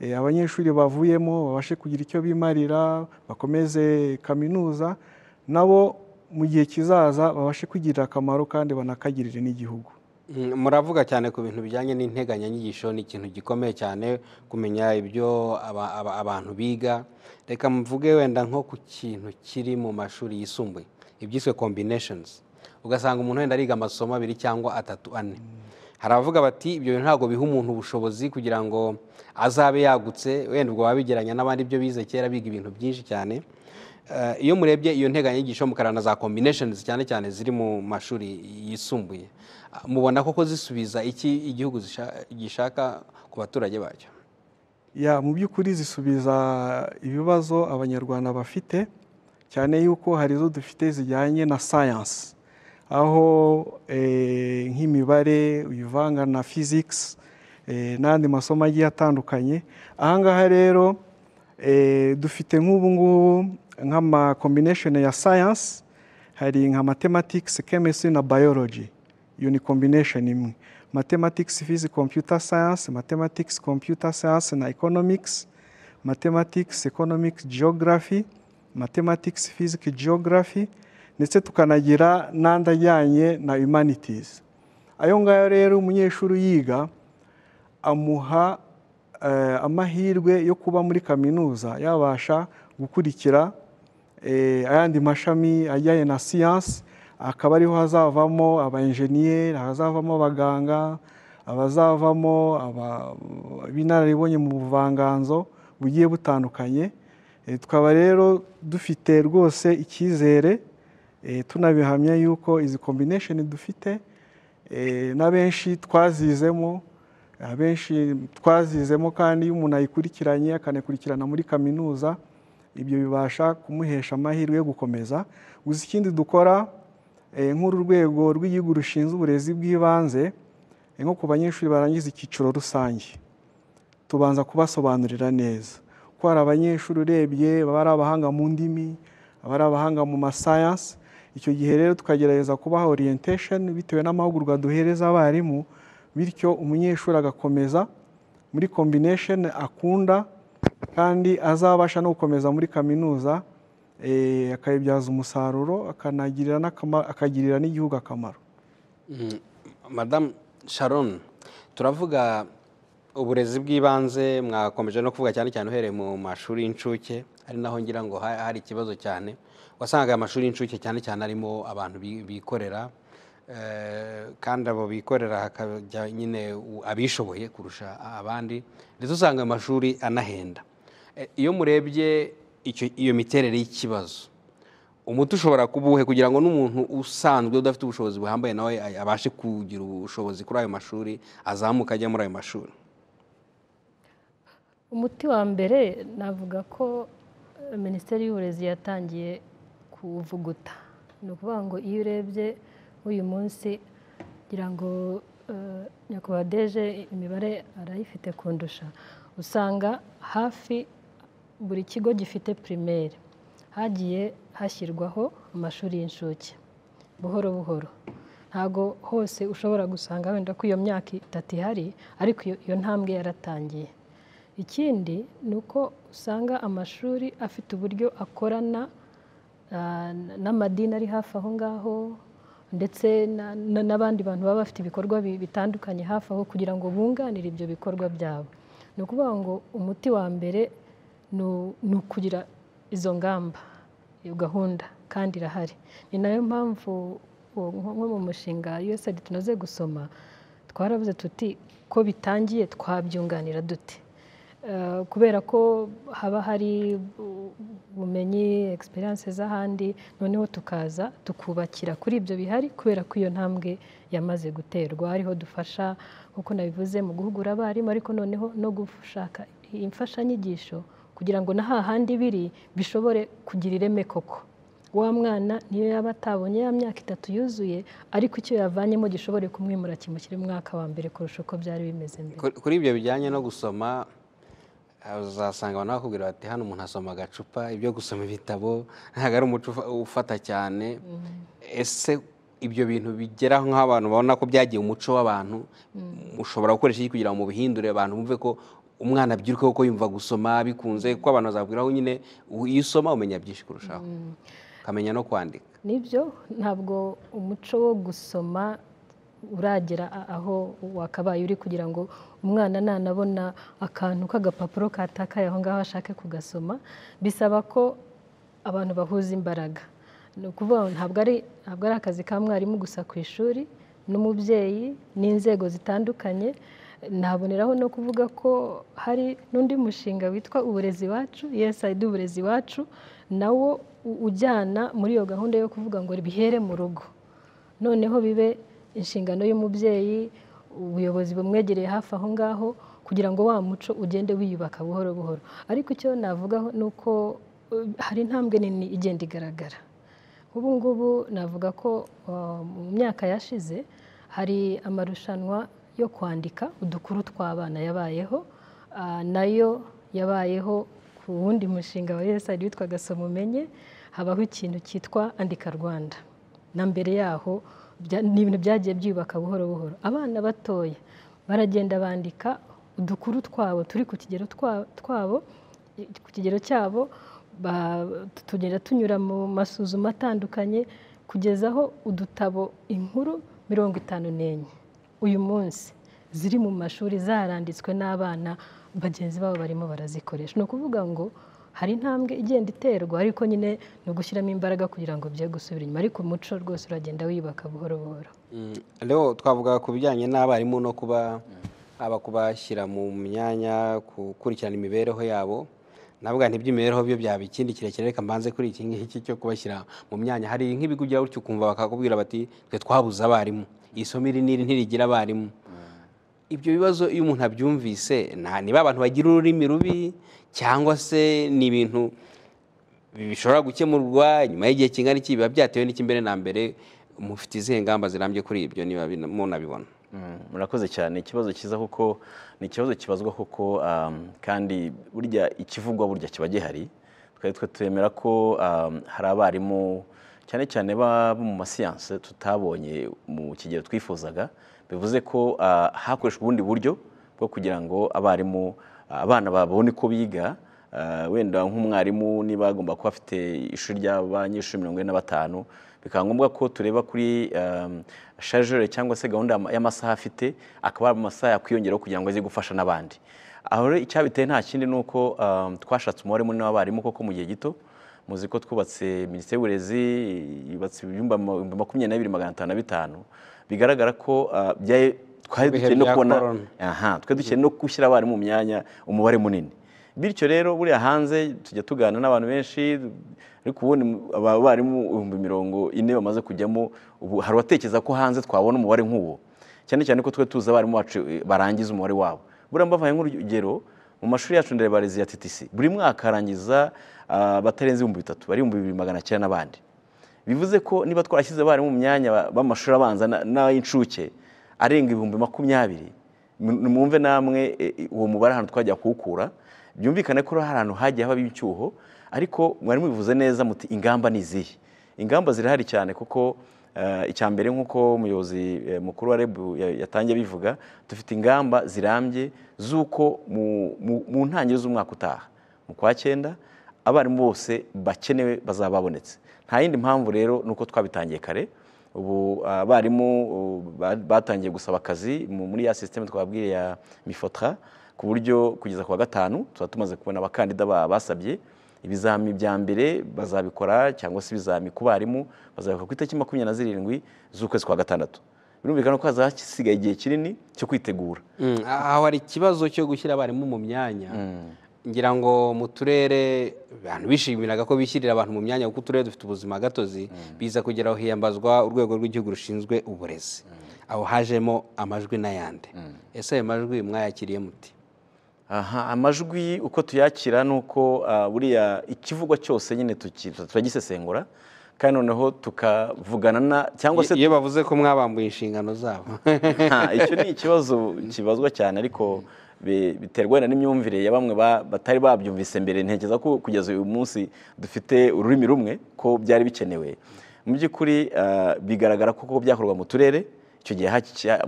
eh, abanyeshuri bavuyemo babashe kugira icyo bimarira bakomeze kaminuza nabo mu gihe kizaza babashe kwigirira akamaro kandi banakagirire n'igihugu Mm, muravuga cyane ku bintu bijyanye n'integanyanyigisho ni ikintu gikomeye cyane kumenya ibyo aba- aba- abantu biga reka mvuge wenda nko ku kintu kiri mu mashuri yisumbuye ibyiswe combinations ugasanga umuntu wenda ariga amasomo abiri cyangwa atatu ane hari abavuga bati ibyo bintu ntabwo biha umuntu ubushobozi kugira ngo azabe yagutse wenda ubwo baba bigeranya n'abandi ibyo bize kera biga ibintu byinshi cyane Eh, iyo murebye iyo nteganyanyigisho mukarana za combinations cyane cyane ziri mu mashuri yisumbuye Ah, mubona koko zisubiza iki igihugu zisha- gishaka ku baturage bacyo ya mu by'ukuri zisubiza ibibazo abanyarwanda bafite cyane yuko hari izo dufite zijyanye na sayansi aho eh, nk'imibare uyivanga na physics eh, n'andi masomo agiye atandukanye ahangaha rero eh, dufite nk'ubu ngubu nk'ama combination ya sayansi hari nka mathematics chemistry na biology iyo ni combination imwe mathematics physics computer science mathematics computer science na economics mathematics economics geography mathematics physics geography ndetse tukanagira n'andi ajyanye na humanities ayo ngayo rero umunyeshuri uyiga amuha eh, amahirwe yo kuba muri kaminuza yabasha gukurikira eh, ayandi mashami ajyanye na siyansi akaba ariho hazavamo abayenjeniyeri hazavamo abaganga abazavamo aba- ibinararibonye mu buvanganzo bugiye butandukanye Eh, tukaba rero dufite rwose icyizere eh, tunabihamya yuko izi combination dufite eh, na benshi twazizemo abenshi twazizemo kandi iyo umuntu ayikurikiranye akanakurikirana muri kaminuza ibyo bibasha kumuhesha amahirwe yo gukomeza gusa ikindi dukora nk'uru rwego rw'igihugu rushinzwe uburezi bw'ibanze nko ku banyeshuri barangiza icyiciro rusange tubanza kubasobanurira neza ko hari abanyeshuri urebye baba ari abahanga mu ndimi baba ari abahanga mu masayansi icyo gihe rero tukagerageza kubaha orientation bitewe n'amahugurwa duhereza abarimu bityo umunyeshuri agakomeza muri combination akunda kandi azabasha no gukomeza muri kaminuza akayibyaza umusaruro akagirira n'igihugu akamaro madamu sharon turavuga uburezi bw'ibanze mwakomeje no kuvuga cyane cyane uhereye mu mashuri y'incuke ari naho ngira ngo hari ikibazo cyane wasangaga amashuri y'incuke cyane cyane arimo abantu bikorera kandi abo bikorera hakajya nyine abishoboye kurusha abandi ndetse usanga ayo mashuri anahenda iyo murebye iyo miterere y'ikibazo umuti ushobora kubuhe kugira ngo n'umuntu usanzwe udafite ubushobozi buhambaye nawe abashe kugira ubushobozi kuri ayo mashuri azamuka ajya muri ayo mashuri umuti wa mbere navuga ko minisiteri y'uburezi yatangiye kuwuvuguta ni ukuvuga ngo iyo urebye uyu munsi kugira ngo nyakubahwa deje imibare arayifite kundusha usanga hafi buri kigo gifite pirimeri hagiye hashyirwaho amashuri y'inshuke buhoro buhoro ntabwo hose ushobora gusanga wenda ko iyo myaka itatu ihari ariko iyo ntambwe yaratangiye ikindi ni uko usanga amashuri afite uburyo akorana n'amadini ari hafi aho ngaho ndetse n'abandi bantu baba bafite ibikorwa bitandukanye hafi aho kugira ngo bunganire ibyo bikorwa byabo ni ukuvuga ngo umuti wa mbere ni ukugira izo ngamba iyo gahunda kandi irahari ni nayo mpamvu nko mu mushinga USAID tunoze gusoma twarabuze tuti ko bitangiye twabyunganira dute kubera ko haba hari ubumenyi egisperiyanse z'ahandi noneho tukaza tukubakira kuri ibyo bihari kubera ko iyo ntambwe yamaze guterwa hariho dufasha nk'uko nabivuze mu guhugura abarimu ariko noneho no gushaka imfashanyigisho kugira ngo na hahandi biri bishobore kugira ireme koko wa mwana niyo yaba atabonye ya myaka itatu yuzuye ariko icyo yavanyemo gishobore kumwimura kimushyira umwaka wa mbere kurusha uko byari bimeze mbere kuri ibyo bijyanye no gusoma uzasanga abantu bakubwira bati hano umuntu asoma agacupa ibyo gusoma ibitabo ntabwo ari umuco ufata cyane ese ibyo bintu bigera nk'aho abantu babona ko byagiye umuco w'abantu ushobora gukoresha iki kugira ngo mubihindure abantu bumve ko umwana abyiruka kuko yumva gusoma bikunze kuko abantu bazabwiraho nyine iyo usoma umenya byinshi kurushaho ukamenya no kwandika nibyo ntabwo umuco wo gusoma uragera aho wakabaye uri kugira ngo umwana nanabona akantu k'agapapuro katakaye aho ngaho ashake kugasoma bisaba ko abantu bahuza imbaraga ni ukuvuga ntabwo ari akazi ka mwarimu gusa ku ishuri n'umubyeyi n'inzego zitandukanye naboneraho no kuvuga ko hari n'undi mushinga witwa uburezi iwacu USAID uburezi iwacu nawo ujyana muri iyo gahunda yo kuvuga ngo bihere mu rugo noneho bibe inshingano y'umubyeyi ubuyobozi bumwegereye hafi aho ngaho kugira ngo wa muco ugende wiyubaka buhoro buhoro ariko icyo navugaho ni uko hari intambwe nini igenda igaragara ubu ngubu navuga ko mu myaka yashize hari amarushanwa yo kwandika udukuru tw'abana yabayeho nayo yabayeho ku wundi mushinga wa USAID witwaga soma umenye habaho ikintu cyitwa andika rwanda na mbere yaho ni ibintu byagiye byubaka buhoro buhoro abana batoya baragenda bandika udukuru twabo turi ku kigero twabo ku kigero cyabo tugenda tunyura mu masuzuma atandukanye kugezaho udutabo inkuru mirongo itanu n'enye uyu munsi ziri mu mashuri zaranditswe n'abana bagenzi babo barimo barazikoresha ni ukuvuga ngo hari intambwe igenda iterwa ariko nyine ni ugushyiramo imbaraga kugira ngo bye gusubira inyuma ariko umuco rwose uragenda wiyubaka buhoro buhoro rero twavuga ku bijyanye n'abarimu no kuba haba kubashyira mu myanya gukurikirana imibereho yabo navuga ntiby'imibereho byo byaba ikindi kirekire reka mbanze kuri iki ngiki cyo kubashyira mu myanya hari nk'ibigo bya gutyo ukumva bakakubwira bati twe twabuze abarimu isomo iri n'iri ntirigira abarimu ibyo bibazo iyo umuntu abyumvise nta niba abantu bagira ururimi rubi cyangwa se ni ibintu bishobora gukemurwa nyuma y'igihe kingana iki biba byatewe n'iki mbere na mbere mufite izihe ngamba zirambye kuri ibyo niba munabibona murakoze cyane ikibazo cyiza kuko ni ikibazo kibazwa kuko kandi burya ikivugwa burya kiba gihari twari twe twemera ko hari abarimu cyane cyane bo mu masiyanse tutabonye mu kigero twifuzaga bivuze ko hakoreshwa ubundi buryo bwo kugira ngo abarimu abana babone uko biga wenda nk'umwarimu niba agomba kuba afite ishuri ry'abanyeshuri mirongo ine na batanu bikaba ngombwa ko tureba kuri shajere cyangwa se gahunda y'amasaha afite akaba ari amasaha yakwiyongeraho kugira ngo aze gufasha n'abandi aho rero icyabiteye nta kindi ni uko twashatse umubare munini w'abarimu koko mu gihe gito muzi ko twubatse minisiteri y'uburezi yubatse ibyumba makumyabiri na bibiri magana atanu na bitanu bigaragara ko twari dukeneye no kubona twari dukeneye no gushyira abarimu mu myanya umubare munini bityo rero buriya hanze tujya tuganira n'abantu benshi ariko ubundi abarimu ibihumbi mirongo ine bamaze kujyamo ubu hari uwatekereza ko hanze twabona umubare nk'uwo cyane cyane ko twe tuzi abarimu bacu barangiza umubare wabo buriya mbavuye nk'urugero mu mashuri yacu nderebarezi ya TTC buri mwaka harangiza batarenze ibihumbi bitatu bari ibihumbi bibiri magana cyenda n'abandi bivuze ko niba twarashyize abarimu mu myanya b'amashuri abanza n'ay'incuke arenga ibihumbi makumyabiri mwumve namwe uwo mubare ahantu twajya kuwukura byumvikane ko hari ahantu hagiye haba icyuho ariko mwari mubivuze neza muti ingamba ni izihe ingamba zirahari cyane kuko icya mbere nk'uko umuyobozi mukuru wa rebu yatangiye bivuga dufite ingamba zirambye z'uko mu ntangiriro z'umwaka utaha mu kwa cyenda abarimu bose bakenewe bazaba babonetse nta yindi mpamvu rero ni uko twabitangiye kare ubu abarimu batangiye gusaba akazi muri ya sisiteme twababwiye ya mifotra ku buryo kugeza ku wa gatanu tuba tumaze kubona abakandida basabye ibizami bya mbere bazabikora cyangwa se ibizami ku barimu bazabikora ku itariki makumyabiri na zirindwi z'ukwezi kwa gatandatu birumvikana ko hasigaye igihe kinini cyo kwitegura aho hari ikibazo cyo gushyira abarimu mu myanya ngira ngo mu turere abantu bishimiraga ko bishyirira abantu mu myanya kuko uturere dufite ubuzima gatozi biza kugeraho hiyambazwa urwego rw'igihugu rushinzwe uburezi aho hajemo amajwi n'ayandi ese ayo majwi mwayakiriye muti aha amajwi uko tuyakira ni uko buriya ikivugwa cyose nyine turagisesengura kandi noneho tukavugana na cyangwa se iyo bavuze ko mwabambuye inshingano zabo icyo ni ikibazo kibazwa cyane ariko biterwa n'imyumvire ya bamwe batari babyumvise mbere ntekereza ko kugeza uyu munsi dufite ururimi rumwe ko byari bikenewe mu by'ukuri bigaragara ko byakorwa mu turere icyo gihe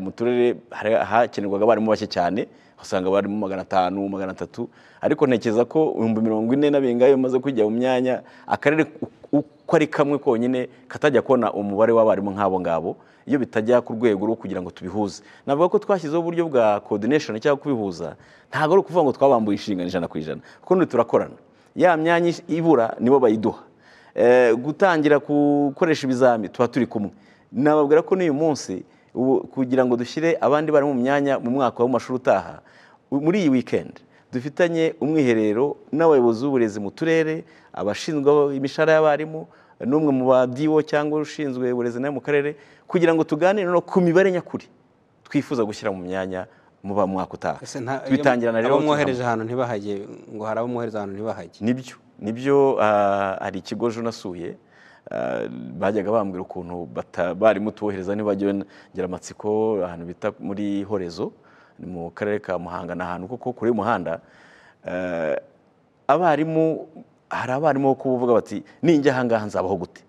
mu turere hakenerwaga abarimu bake cyane usanga abarimu magana atanu magana atatu ariko ntekereza ko ibihumbi mirongo ine n'abengayo bimaze kujya mu myanya akarere uko ari kamwe konyine katajya kubona umubare w'abarimu nk'abo ngabo iyo bitajya ku rwego rwo kugira ngo tubihuze navuga ko twashyizeho uburyo bwa coordination cyangwa kubihuza ntabwo ari ukuvuga ngo twabambuye inshingano ijana ku ijana kuko turakorana ya myanya ibura nibo bayiduha gutangira gukoresha ibizami tuba turi kumwe nababwira ko n'uyu munsi kugira ngo dushyire abandi bari mu myanya mu mwaka w'amashuri utaha muri iyi wikendi dufitanye umwiherero n'abayobozi b'uburezi mu turere abashinzwe imishahara y'abarimu n'umwe mu badiwo cyangwa ushinzwe uburezi nawe mu karere kugira ngo tuganire no ku mibare nyakuri twifuza gushyira mu myanya muba mu mwaka utaha tubitangirana rero mwohereje ahantu ntibahajye ngo hari abo mwohereza ahantu ntibahajye nibyo nibyo hari ikigo nasuye bajyaga bambwira ukuntu barimo tubohereza ntibagera amatsiko ahantu bita muri horezo ni mu karere ka muhanga ni ahantu kuko kure y'umuhanda abarimu hari abarimu bo kuvuga bati ninjya ahangaha nzabaho gute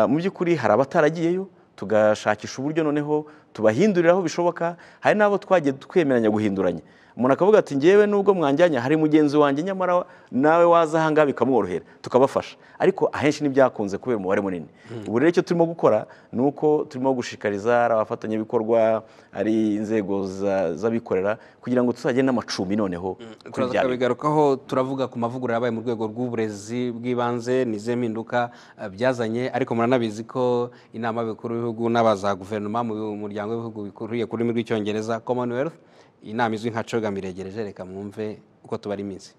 mu by'ukuri hari abataragiyeyo tugashakisha uburyo noneho tubahindurira aho bishoboka hari n'abo twagiye twemeranya guhinduranya umuntu akavuga ati ngewe nubwo mwanjyanya hari mugenzi wanjye nyamara nawe waza ahangaha bikamworohera tukabafasha ariko ahenshi ntibyakunze kubera umubare munini ubu rero icyo turimo gukora ni uko turimo gushishikariza ari abafatanyabikorwa ari inzego z'abikorera kugira ngo tuzajye n'amacumbi noneho turaza kubigarukaho turavuga ku mavugurura yabaye mu rwego rw'uburezi bw'ibanze n'izihe mpinduka byazanye ariko muranabizi ko inama y'abakuru b'ibihugu n'abaza guverinoma mu muryango w'ibihugu bikuriye ku rurimi rw'icyongereza commonwealth inama izwi nka coga miregereje reka mwumve uko tubara iminsi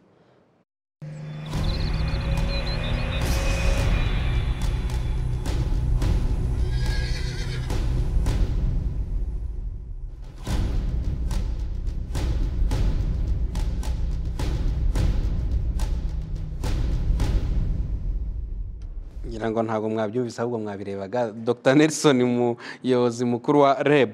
ngira ngo ntabwo mwabyumvise ahubwo mwabirebaga dr nelson umuyobozi mukuru wa reb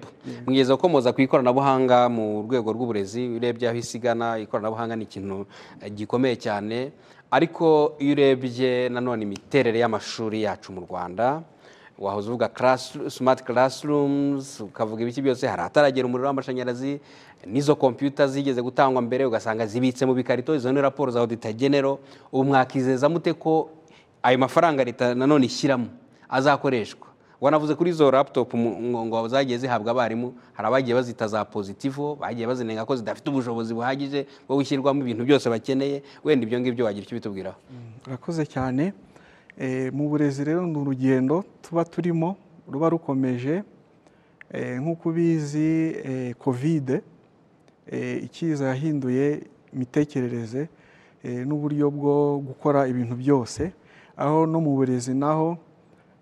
mugeze ukomoza ku ikoranabuhanga mu rwego rw'uburezi urebye aho isigana ikoranabuhanga ni ikintu eh, gikomeye cyane ariko iyo urebye nanone imiterere y'amashuri yacu mu rwanda wahoze uvuga class- smart classrooms ukavuga ibiki byose hari ahataragera umuriro w'amashanyarazi n'izo kompiyuta zigeze gutangwa mbere ugasanga zibitse mu bikarito izo ni raporo za audita genero ubu mwakizeza mute ko ayo mafaranga leta nanone ishyiramo azakoreshwa wanavuze kuri izo laptop mu- ngo- ngo zagiye zihabwa abarimu hari abagiye bazita za positivo bagiye bazinenga ko zidafite ubushobozi buhagije bwo gushyirwamo ibintu byose bakeneye wenda ibyo ngibyo wagira icyo bitubwiraho urakoze cyane Eh, mu burezi rero ni urugendo tuba turimo ruba rukomeje Eh, nk'uko ubizi eh, kovide eh, ikiza yahinduye imitekerereze eh, n'uburyo bwo gukora ibintu byose aho no mu burezi naho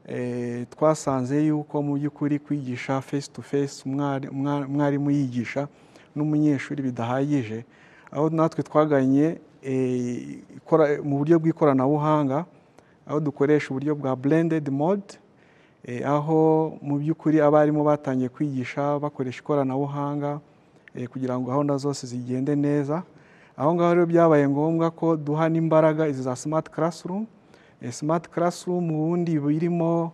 eh, twasanze yuko mu by'ukuri kwigisha face to face umwari- umwa- umwarimu yigisha n'umunyeshuri bidahagije aho natwe twaganye eh, ikora- mu buryo bw'ikoranabuhanga aho dukoresha uburyo bwa blended mode eh, aho mu by'ukuri abarimu batangiye kwigisha bakoresha ikoranabuhanga eh, kugira ngo gahunda zose zigende neza aho ngaho rero byabaye ngombwa ko duha n'imbaraga izi za smart classroom Eh, smart classroom ubundi birimo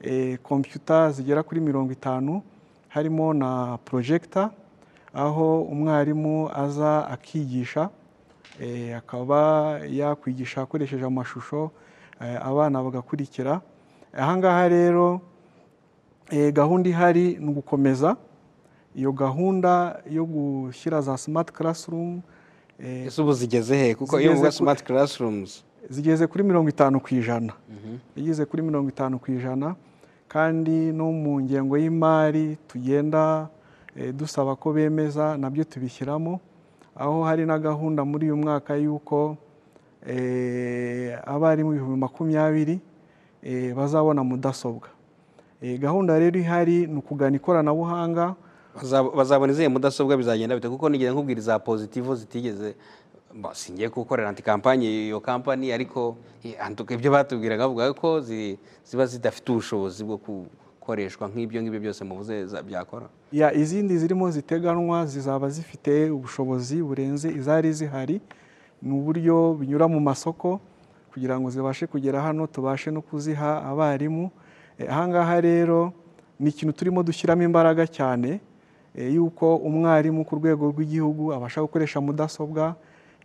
eh, computer zigera kuri mirongo itanu harimo na projector aho umwarimu aza akigisha eh, akaba yakwigisha akoresheje amashusho eh, abana bagakurikira aha ngaha rero eh, gahunda ihari ni ugukomeza iyo gahunda yo gushyira za smart classroom eh, ese ubu zigeze he kuko iyo Zigeze uvuga ku- smart classrooms zigeze kuri mirongo itanu ku ijana zigeze kuri mirongo itanu ku ijana kandi no mu ngengo y'imari tugenda eh, dusaba ko bemeza nabyo tubishyiramo aho hari na gahunda muri uyu mwaka y'uko eh, abarimu ibihumbi makumyabiri eh, bazabona mudasobwa Eh, gahunda rero ihari ni ukugana ikoranabuhanga Bazab- bazabona izihe mudasobwa bizagenda bite kuko nigeze nkubwira za positivo zitigeze ba, singiye gukorera anti kampanye iyo kampani ariko eh, en tout cas ibyo batubwiraga bavuga ko zi- ziba zidafite ubushobozi bwo gukoreshwa nk'ibyo ngibyo byose muvuze za- byakora ya izindi zirimo ziteganwa zizaba zifite ubushobozi burenze izari zihari ni uburyo binyura mu masoko kugira ngo zibashe kugera hano tubashe no kuziha abarimu Eh, aha ngaha rero ni ikintu turimo dushyiramo imbaraga cyane eh, y'uko umwarimu ku rwego rw'igihugu abasha gukoresha mudasobwa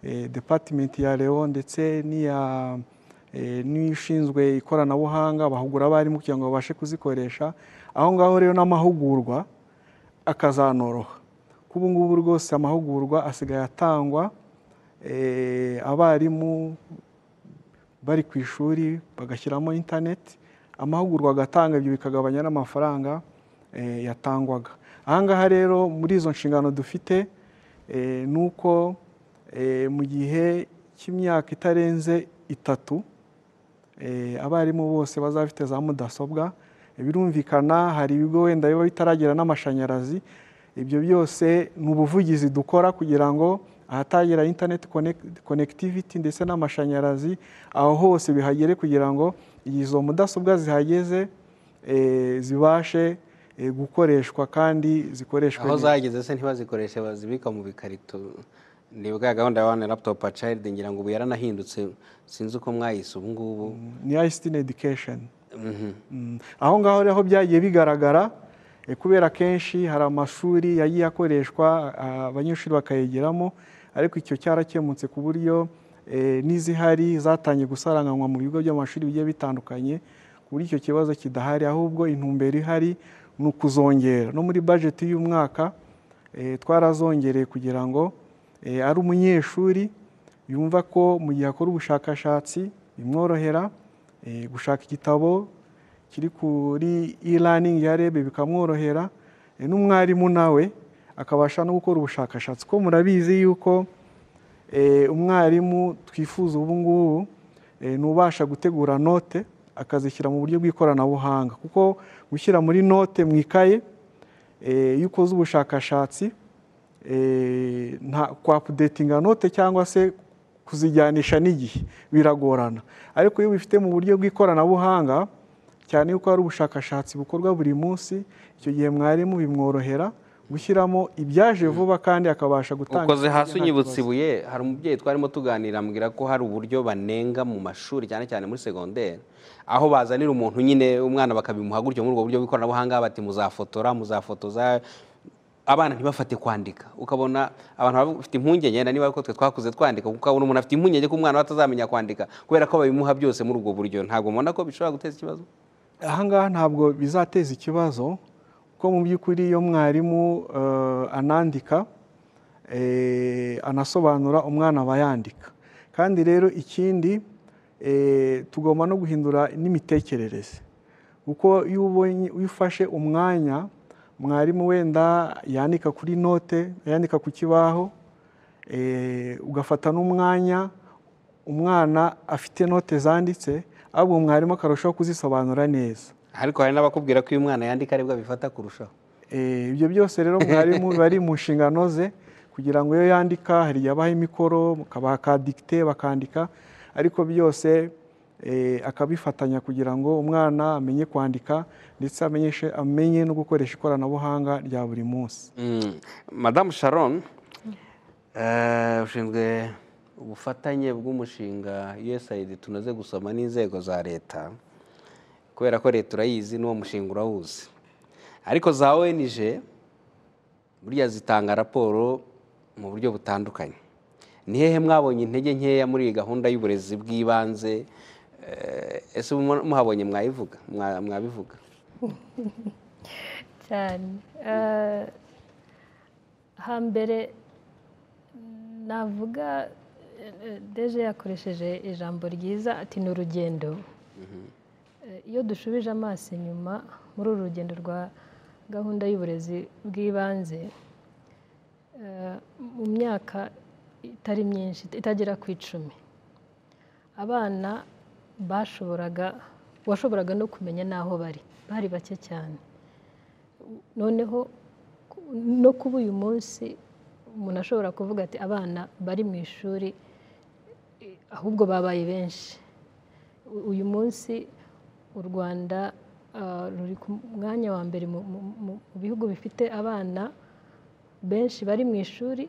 eh, department ya leo ndetse n'iya eh, n'ishinzwe ikoranabuhanga bahugura abarimu kugira ngo babashe kuzikoresha aho ngaho rero n'amahugurwa akazanoroha kuko ubu ngubu rwose amahugurwa asigaye atangwa eh, abarimu bari ku ishuri bagashyiramo interineti amahugurwa agatanga ibyo bikagabanya n'amafaranga eh, yatangwaga aha ngaha rero muri izo nshingano dufite eh, ni uko eh, mu gihe cy'imyaka itarenze itatu Eh, abarimu bose bazaba bafite za mudasobwa Eh, birumvikana hari ibigo wenda biba bitaragera n'amashanyarazi ibyo byose ni ubuvugizi dukora kugira ngo ahatagera internet connect- connectivity ndetse n'amashanyarazi aho hose bihagere kugira ngo izo mudasobwa zihageze eh, zibashe eh, gukoreshwa kandi zikoreshwe aho neza. zageze se ntibazikoreshe bazibika mu bikarito ni bwa gahunda ya one laptop a child ngira ngo ubu yaranahindutse sinzi uko mwayise ubu ngubu ni ICT in education Mhm. Mm. aho ngaho rero byagiye bigaragara eh, kubera kenshi hari amashuri yagiye akoreshwa ah, abanyeshuri bakayegeramo ariko icyo cyarakemutse ku buryo eh, n'izihari zatangiye gusaranganywa mu bigo by'amashuri bigiye bitandukanye ku buryo icyo kibazo kidahari ahubwo intumbero ihari ni ukuzongera no muri bajeti y'umwaka eh, twarazongereye kugira ngo eh, ari umunyeshuri yumva ko mu gihe akora ubushakashatsi bimworohera eh, gushaka igitabo kiri kuri e-learning ya REB bikamworohera eh, n'umwarimu nawe akabasha no gukora ubushakashatsi ko murabizi yuko eh, umwarimu twifuza ubu ngubu eh, ni ubasha gutegura note akazishyira mu buryo bw'ikoranabuhanga kuko gushyira muri note mu ikaye eh, iyo ukoze ubushakashatsi eh, nta kwapudetinga note cyangwa se kuzijyanisha n'igihe biragorana ariko iyo ubifite mu buryo bw'ikoranabuhanga cyane yuko hari ubushakashatsi bukorwa buri munsi icyo gihe mwarimu bimworohera gushyiramo ibyaje vuba kandi akabasha gutanga ukoze hasi unyibutse ibuye hari umubyeyi twarimo tuganira ambwira ko hari uburyo banenga mu mashuri cyane cyane muri segonderi aho bazanira umuntu nyine umwana bakabimuha gutyo muri ubwo buryo bw'ikoranabuhanga bati muzafotora muzafotoza abana ntibafate kwandika ukabona abantu baba bafite impungenge wenda niba twe twakuze twandika kuko ukabona umuntu afite impungenge ko umwana we atazamenya kwandika kubera ko babimuha byose muri ubwo buryo ntabwo mubona ko bishobora guteza ikibazo ahangaha ntabwo bizateza ikibazo kuko mu by'ukuri iyo mwarimu eh, anandika eh, anasobanura umwana aba yandika kandi rero ikindi eh, tugomba no guhindura n'imitekerereze kuko iyo ubonye iyo ufashe umwanya mwarimu wenda yandika kuri note yandika ku kibaho eh, ugafata n'umwanya umwana afite note zanditse ahubwo mwarimu akarushaho kuzisobanura neza ariko hari n'abakubwira ko iyo umwana yandika aribwo abifata kurushaho Eh, ibyo byose rero mwarimu biba ari mu nshingano ze kugira ngo iyo yandika hari igihe abaha imikoro bakadikite bakandika ariko byose eh, akabifatanya kugira ngo umwana amenye kwandika ndetse amenyeshe amenye no gukoresha ikoranabuhanga rya buri munsi Mm. madamu sharon eh, ushinzwe ubufatanye bw'umushinga usaid tunoze gusoma n'inzego za leta kubera ko leta urayizi n'uwo mushinga urawuzi ariko za onj burya zitanga raporo mu buryo butandukanye ni hehe mwabonye intege nkeya muri iyi gahunda y'uburezi bw'ibanze Eh, ese mu- muhabonye mwayivuga Mwa- mwabivuga cyane Eh, hambere navuga eh, deje yakoresheje ijambo ryiza ati ni urugendo Eh, iyo dushubije amaso inyuma muri uru rugendo rwa gahunda y'uburezi bw'ibanze eh, mu myaka itari myinshi itagera ku icumi abana bashoboraga washoboraga no kumenya n'aho bari bari bake cyane noneho ku- no kuba uyu munsi umuntu ashobora kuvuga ati abana bari mu ishuri eh, ahubwo babaye benshi U- uyu munsi u rwanda ah, ruri ku mwanya wa mbere mu mu- mu- mu bihugu bifite abana benshi bari mu ishuri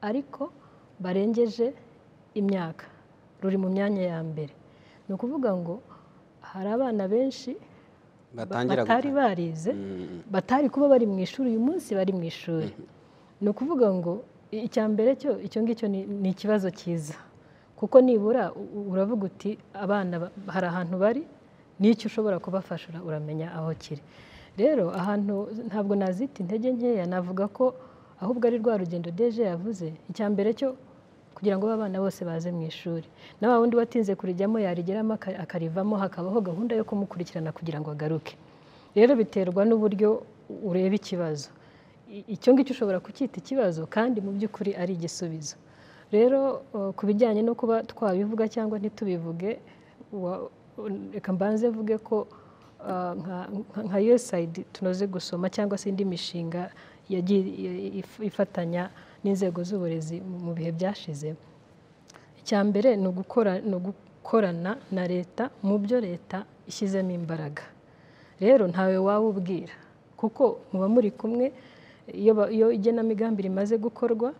ariko barengeje imyaka ruri mu myanya ya mbere ni ukuvuga ngo hari abana benshi ba- batangira batari gutanga. barize Mm. batari kuba bari mu ishuri uyu munsi bari mu ishuri ni ukuvuga ngo i- icya mbere cyo icyo ngicyo ni ni ikibazo cyiza kuko nibura u- u- uravuga uti abana ba- hari ahantu bari n'icyo ushobora kubafasha ura- uramenya aho kiri rero ahantu ntabwo nazita intege nkeya navuga ko ahubwo ari rwa rugendo deje yavuze icya mbere cyo kugira ngo abana bose baze mu ishuri na wa wundi watinze kurijyamo yarigeramo aka- akarivamo hakabaho gahunda yo kumukurikirana kugira ngo agaruke rero biterwa n'uburyo ureba ikibazo I- icyo ngicyo ushobora kucyita ikibazo kandi mu by'ukuri ari igisubizo rero eh, ku bijyanye no kuba twabivuga cyangwa ntitubivuge wa- reka mbanze mvuge ko ah, nka- nka- nka USAID tunoze gusoma cyangwa se indi mishinga yagiye i- if- ifatanya n'inzego z'uburezi mu- mu bihe byashize icya mbere ni ugukora ni ugukorana na leta mu byo leta ishyizemo imbaraga rero ntawe waba ubwira kuko muba muri kumwe iyo ba- iyo igenamigambi rimaze gukorwa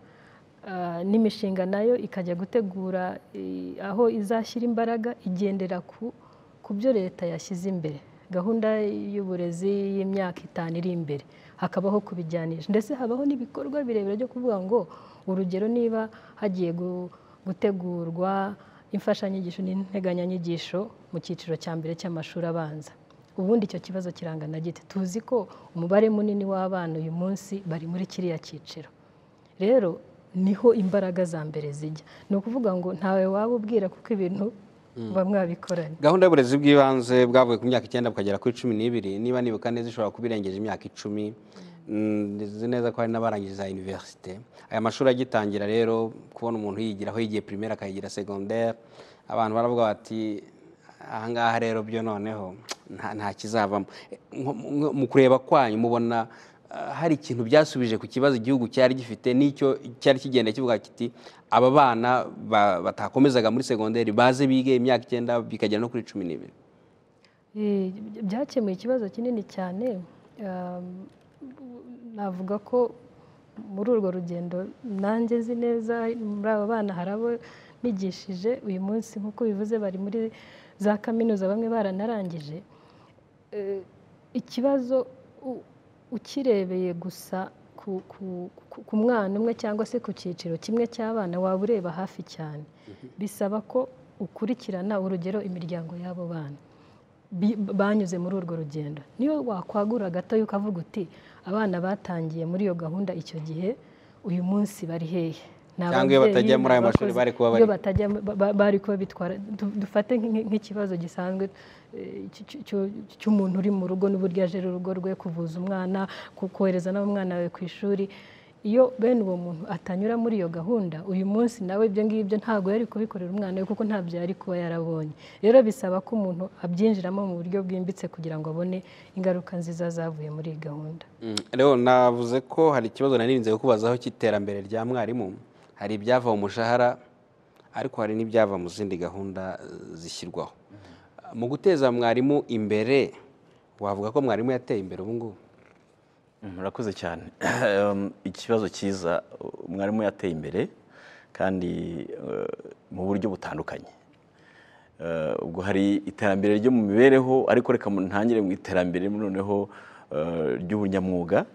ah, n'imishinga nayo ikajya gutegura eh, aho izashyira imbaraga igendera ku ku byo leta yashyize imbere gahunda y'uburezi y'imyaka itanu iri imbere hakabaho kubijyanisha ndetse habaho n'ibikorwa birebire byo kuvuga ngo urugero niba hagiye gu- gutegurwa imfashanyigisho n'integanyanyigisho mu cyiciro cya mbere cy'amashuri abanza ubundi icyo kibazo kirangana gite tuzi ko umubare munini w'abana uyu munsi bari muri kiriya cyiciro rero niho imbaraga za mbere zijya ni ukuvuga ngo ntawe waba ubwira kuko ibintu muba mwabikoranye gahunda y'uburezi bw'ibanze bwavuye ku myaka icyenda bukagera kuri cumi n'ibiri niba nibuka neza ishobora kuba irengeje imyaka icumi Mm, nzi neza ko hari n'abarangije za univerisite aya mashuri agitangira rero kubona umuntu yigira aho yigiye pirimeri akayigira segonderi abantu baravuga bati ahangaha rero byo noneho nta nta kizavamo Eh, nko- nko- mu kureba kwanyu mubona hari ikintu byasubije ku kibazo igihugu cyari gifite n'icyo cyari kigenda kivuga kiti aba bana ba- batakomezaga muri segonderi baze bige imyaka icyenda bikagera no kuri cumi n'ibiri Eh, byakemuye ikibazo kinini cyane um, navuga ko muri urwo rugendo nanjye nzi neza muri aba bana hari abo nigishije uyu munsi nk'uko bivuze bari muri za kaminuza bamwe baranarangije Eh, ikibazo u- ukirebeye gusa ku- ku- ku- ku mwana umwe cyangwa se ku cyiciro kimwe cy'abana waba ureba hafi cyane bisaba ko ukurikirana urugero imiryango y'abo bana bi- banyuze muri urwo rugendo niyo wakwagura gato ukavuga uti abana batangiye muri iyo gahunda icyo gihe uyu munsi bari hehe Ni Cyangwa iyo ababyeyi, batajya ni muri ayo mashuri abakozi. bari kuba bari Iyo he? batajya ba- ba- bari kuba bitwara du- dufate nk'i- nk'ikibazo gisanzwe eh, cy- cy- cy- cy'umuntu uri mu rugo n'uburyo ajera urugo rwe kuvuza umwana ku- kohereza n'umwana wawe ku ishuri iyo bene uwo muntu atanyura muri iyo gahunda uyu munsi nawe ibyo ngibyo ntabwo yari kubikorera umwana we kuko ntabyo yari kuba yarabonye rero bisaba ko umuntu abyinjiramo mu buryo bwimbitse kugira ngo abone ingaruka nziza zavuye muri iyi gahunda Mm, rero navuze ko hari ikibazo nanirinze kukubazaho cy'iterambere rya mwarimu hari ibyava mu mushahara ariko hari n'ibyava mu zindi gahunda eh, zishyirwaho mu guteza mwarimu imbere wavuga ko mwarimu yateye imbere ubu ngubu murakoze cyane Um, ikibazo cyiza umwarimu yateye imbere kandi uh, mu buryo butandukanye Uh, ubwo hari iterambere ryo mu mibereho ariko reka mu- ntangire mu iterambere noneho uh, ry'ubunyamwuga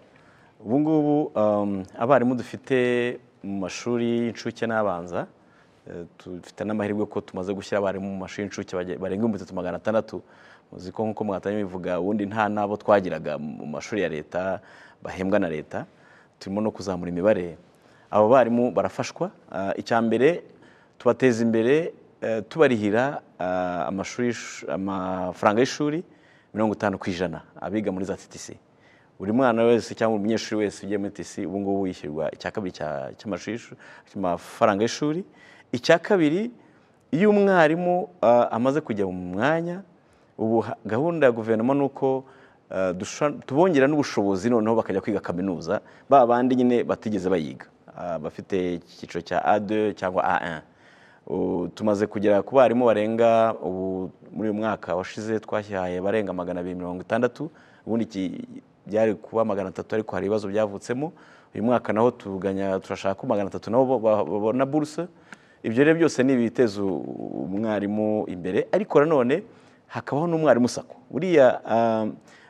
ubu ngubu um, abarimu dufite mu mashuri y'incuke n'abanza eh, dufite n'amahirwe ko tumaze gushyira abarimu mu mashuri y'incuke bage- barenga ibihumbi bitatu magana atandatu muzi ko nk'uko mugatanya bivuga ubundi nta n'abo twagiraga mu mashuri ya leta bahembwa na leta turimo no kuzamura imibare abo barimu barafashwa Ah, icya mbere tubateza imbere eh, tubarihira ah, amashuri y'ishu- amafaranga y'ishuri mirongo itanu ku ijana abiga muri za TTC buri mwana wese cyangwa umunyeshuri wese ugiye muri TC ubu ngubu yishyurwa icya kabiri cya- cy'amashuri y'ishu- cy'amafaranga y'ishuri icya kabiri iyo umwarimu ah, amaze kujya mu mwanya ubu ha- gahunda ya guverinoma ni uko ah, dusha- tubongera n'ubushobozi noneho bakajya kwiga kaminuza ba bandi nyine batigeze bayiga ah, bafite icyiciro cya A2 cyangwa A1 ubu tumaze kugera ku barimu barenga ubu muri uyu mwaka washize twashyaye barenga magana abiri mirongo itandatu ubundi iki- byari kuba magana atatu ariko hari ibibazo byavutsemo uyu mwaka naho tuganya turashaka ko magana atatu nabo ba- babona buruse ibyo rero byose ni ibiteza u- umwarimu imbere ariko nanone hakabaho n'umwarimu sako buriya ah,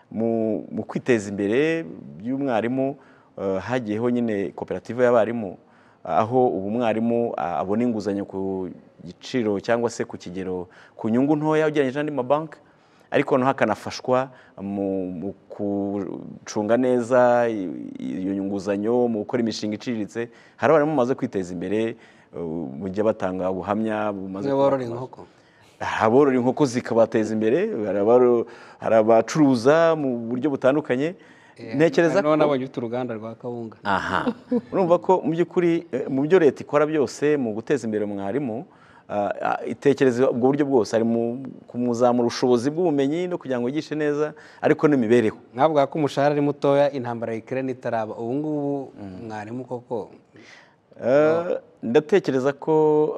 mu- mu kwiteza imbere by'umwarimu ah, hagiyeho nyine koperative y'abarimu aho ubu mwarimu ah, abona inguzanyo ku giciro cyangwa se ku kigero ku nyungu ntoya ugereranyije n'andi mabanki ariko noneho akanafashwa mu mu gucunga neza i- iyo nguzanyo mu gukora imishinga iciriritse hari abarimu bamaze kwiteza imbere uh, mu gihe batanga ubuhamya bumaze Bamwe borora inkoko hari aborora inkoko zikabateza imbere hari abaro- hari abacuruza mu buryo butandukanye ntekereza noneho nabonye ufite uruganda rwa kawunga aha urumva ko mu by'ukuri eh, mu byo leta ikora byose mu guteza imbere mwarimu ah, ah, itekereza ubwo buryo bwose ari mu kumuzamura ubushobozi bw'ubumenyi no kugira ngo yigishe neza ariko n'imibereho ntabwo ko umushahara ari mutoya intambara ya ikirere itaraba ubu ngubu mwarimu koko Eh, ndatekereza ko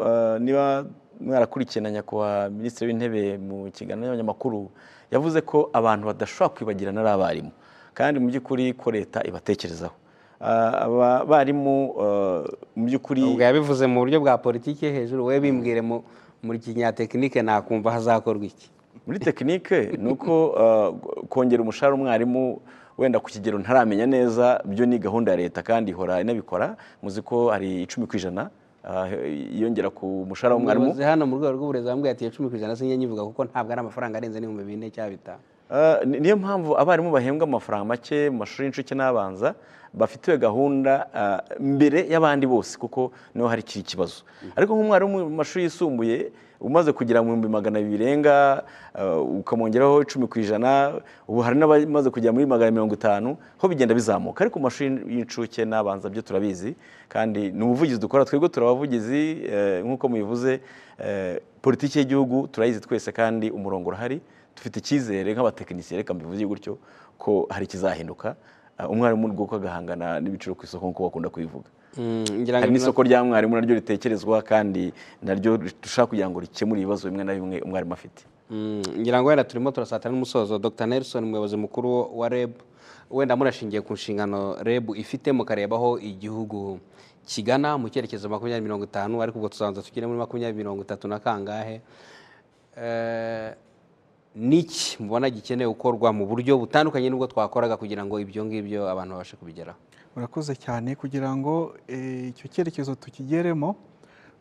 eh, niba mwarakurikiye na nyakubahwa minisitiri w'intebe mu kiganiro n'abanyamakuru yavuze ko abantu badashobora kwibagirana ari abarimu kandi mu by'ukuri ko leta ibatekerezaho Ah, aba barimu eh, mu by'ukuri ubwo yabivuze mu buryo bwa politiki yo hejuru we bimbwire mu- muri kinyatekinike nakumva hazakorwa iki muri tekinike ni uko uh, kongera umushahara umwarimu wenda ku kigero ntaramenya neza byo ni gahunda ya leta kandi ihora inabikora muzi ko hari icumi ku ijana uh, yongera ku mushahara w'umwarimu umuyobozi hano mu rwego rw'uburezi bambwiye ati icumi ku ijana sinjye nyivuga kuko ntabwo ari amafaranga arenze n'ibihumbi bine cyangwa bitanu Uh, ni- niyo mpamvu abarimu bahembwa amafaranga make mu mashuri y'incuke n'abanza bafitiwe gahunda uh, mbere y'abandi bose kuko niho hari kiri kibazo ariko nk'umwarimu mu mashuri yisumbuye umaze kugera mu bihumbi magana abiri birenga uh, ukamwongeraho icumi ku ijana ubu hari n'abamaze kugera muri magana mirongo itanu ho bigenda bizamuka ariko mu mashuri y'incuke n'abanza byo turabizi kandi ni ubuvugizi dukora twebwe turabavugizi eh, nk'uko mubivuze eh, politiki y'igihugu turayizi twese kandi umurongo urahari dufite icyizere nk'abatekinisiye reka mbivuze gutyo ko hari ikizahinduka umwarimu rwuko agahangana n'ibiciro ku isoko nk'uko bakunda kubivuga ngira ngo hari ni- n'isoko rya mwarimu naryo ritekerezwa kandi naryo dushaka kugira ngo rikemure ibibazo bimwe na bimwe umwarimu afite Mm, ngira ngo wenda turimo turasatira n'umusozo dr nelson umuyobozi mukuru wa reb wenda murashingiye ku nshingano reb ifite mukareba aho igihugu kigana mu cyerekezo makumyabiri mirongo itanu ariko ubwo tuzabanza tugere muri makumyabiri mirongo itatu na kangahe Eh, niki mubona gikeneye gukorwa mu buryo butandukanye n'ubwo twakoraga kugira ngo ibyo ngibyo abantu babashe kubigeraho urakoze cyane kugira ngo eh, icyo cyerekezo tukigeremo